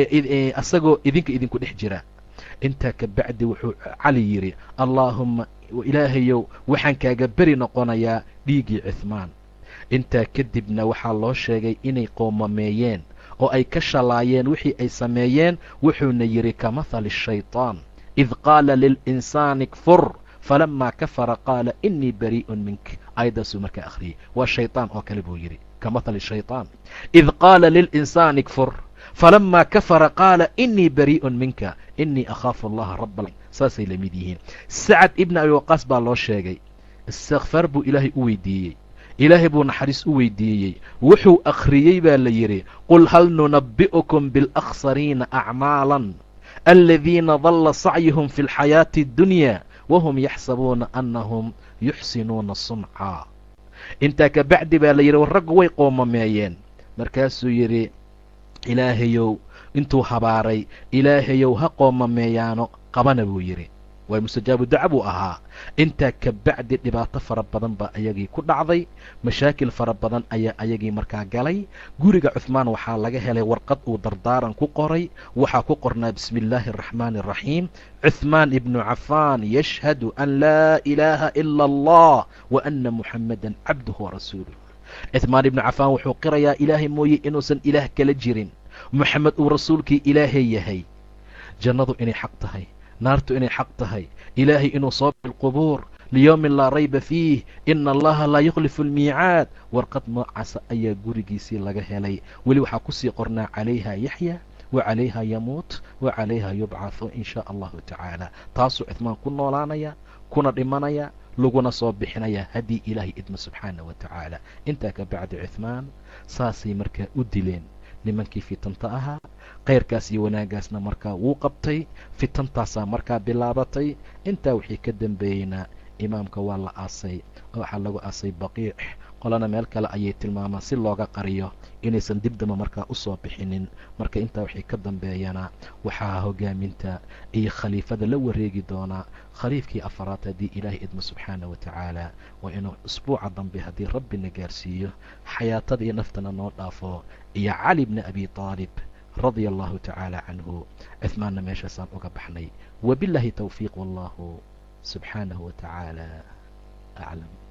asagoo idinka idinku dhex jira intaa ka bacdi wuxuu cali yidhi allaahumma ilaahayow waxaan kaaga beri noqonayaa dhiiggii cuhmaan intaa kadibna waxaa loo sheegay inay qoomameeyeen oo ay ka shalaayeen wixii ay sameeyeen wuxuuna yidhi ka mahali shayطaan id qaala lilinsaani kfur falamaa kafara qaala inii barii'un mink aayaddaasuu markaa akhriyey waa shayطaan oo kale buu yidhi ka mahali shayطaan id qaala lilinsaani kfur falamaa kafara qaala inii barii'un minka inii akhaafu allaha raba saasay la mid yihiin sacad ibna abi waqaas baa loo sheegay istikfaar buu ilaahay u weydiiyey ilaahay buu naxariis u weydiiyey wuxuu akhriyey baa la yidhi qul hal nunabbi'ukum biاlأkhsariina acmaalan aladiina dalla sacyuhum fi اlxayaaةi اddunya wahum yaxsabuuna annahum yuxsinuuna suncaa intaa ka bacdi baa la yidhi war raggu way qoomameeyeen markaasuu yidhi ilaahayow intuu habaaray ilaahayow ha qoomameeyaano qabana buu yidhi waay mustajaabu daca buu ahaa intaa ka bacdi dhibaato fara badan baa ayagii ku dhacday mashaakil fara badan ayaa ayagii markaa galay guriga cuhmaan waxaa laga helay warqad uu dardaaran ku qoray waxaa ku qornaa bismi illaahi araxmaani araxiim cuhmaan ibnu cafaan yashhadu an laa ilaaha ila allah wa ana muxammadan cabduhu warasuuluh cuhmaan ibnu cafaan wuxuu qirayaa ilaahay mooye inuusan ilaah kala jirin moxamed uu rasuulkii ilaahay yahay jannadu inay xaq tahay naartu inay xaq tahay ilaahay inuu soo bilqubuur liyowmin laa rayba fiih ina allaha laa yukhlifu almiicaad warqad noocaasa ayaa gurigiisii laga helay weli waxaa kusii qornaa calayha yaxya wa calayha yamuut wa calayha yubcathu in shaa allahu tacaala taasuu cuhmaan ku noolaanaya kuna dhimanaya laguna soo bixinaya haddii ilaahay idmo subxaana wa tacaala intaa ka bacdi cuhmaan saasay markaa u dileen nimankii fitanta ahaa khayrkaas iyo wanaaggaasna markaa wuu qabtay fitantaasaa markaa bilaabatay intaa wixii ka dambeeyeyna imaamka waa la aasay oo waxaa lagu aasay baqiic qolana meel kale ayay tilmaamaan si looga qariyo inaysan dib damba markaa u soo bixinin marka intaa wixii ka dambeeyana waxaa hogaaminta iyo khaliifada la wareegi doonaa khaliifkii afaraad haddii ilaahay idmo subxaana wa tacaala waa inuu isbuuca dambe haddii rabbina gaarsiiyo xayaatada iyo naftana noo dhaafo iyo cali bni abi taalib radia allahu tacaala canhu cuhmaanna meeshaasaan uga baxnay wabiاllahi towfiiq wallahu subxaanahu wa tacaala aclam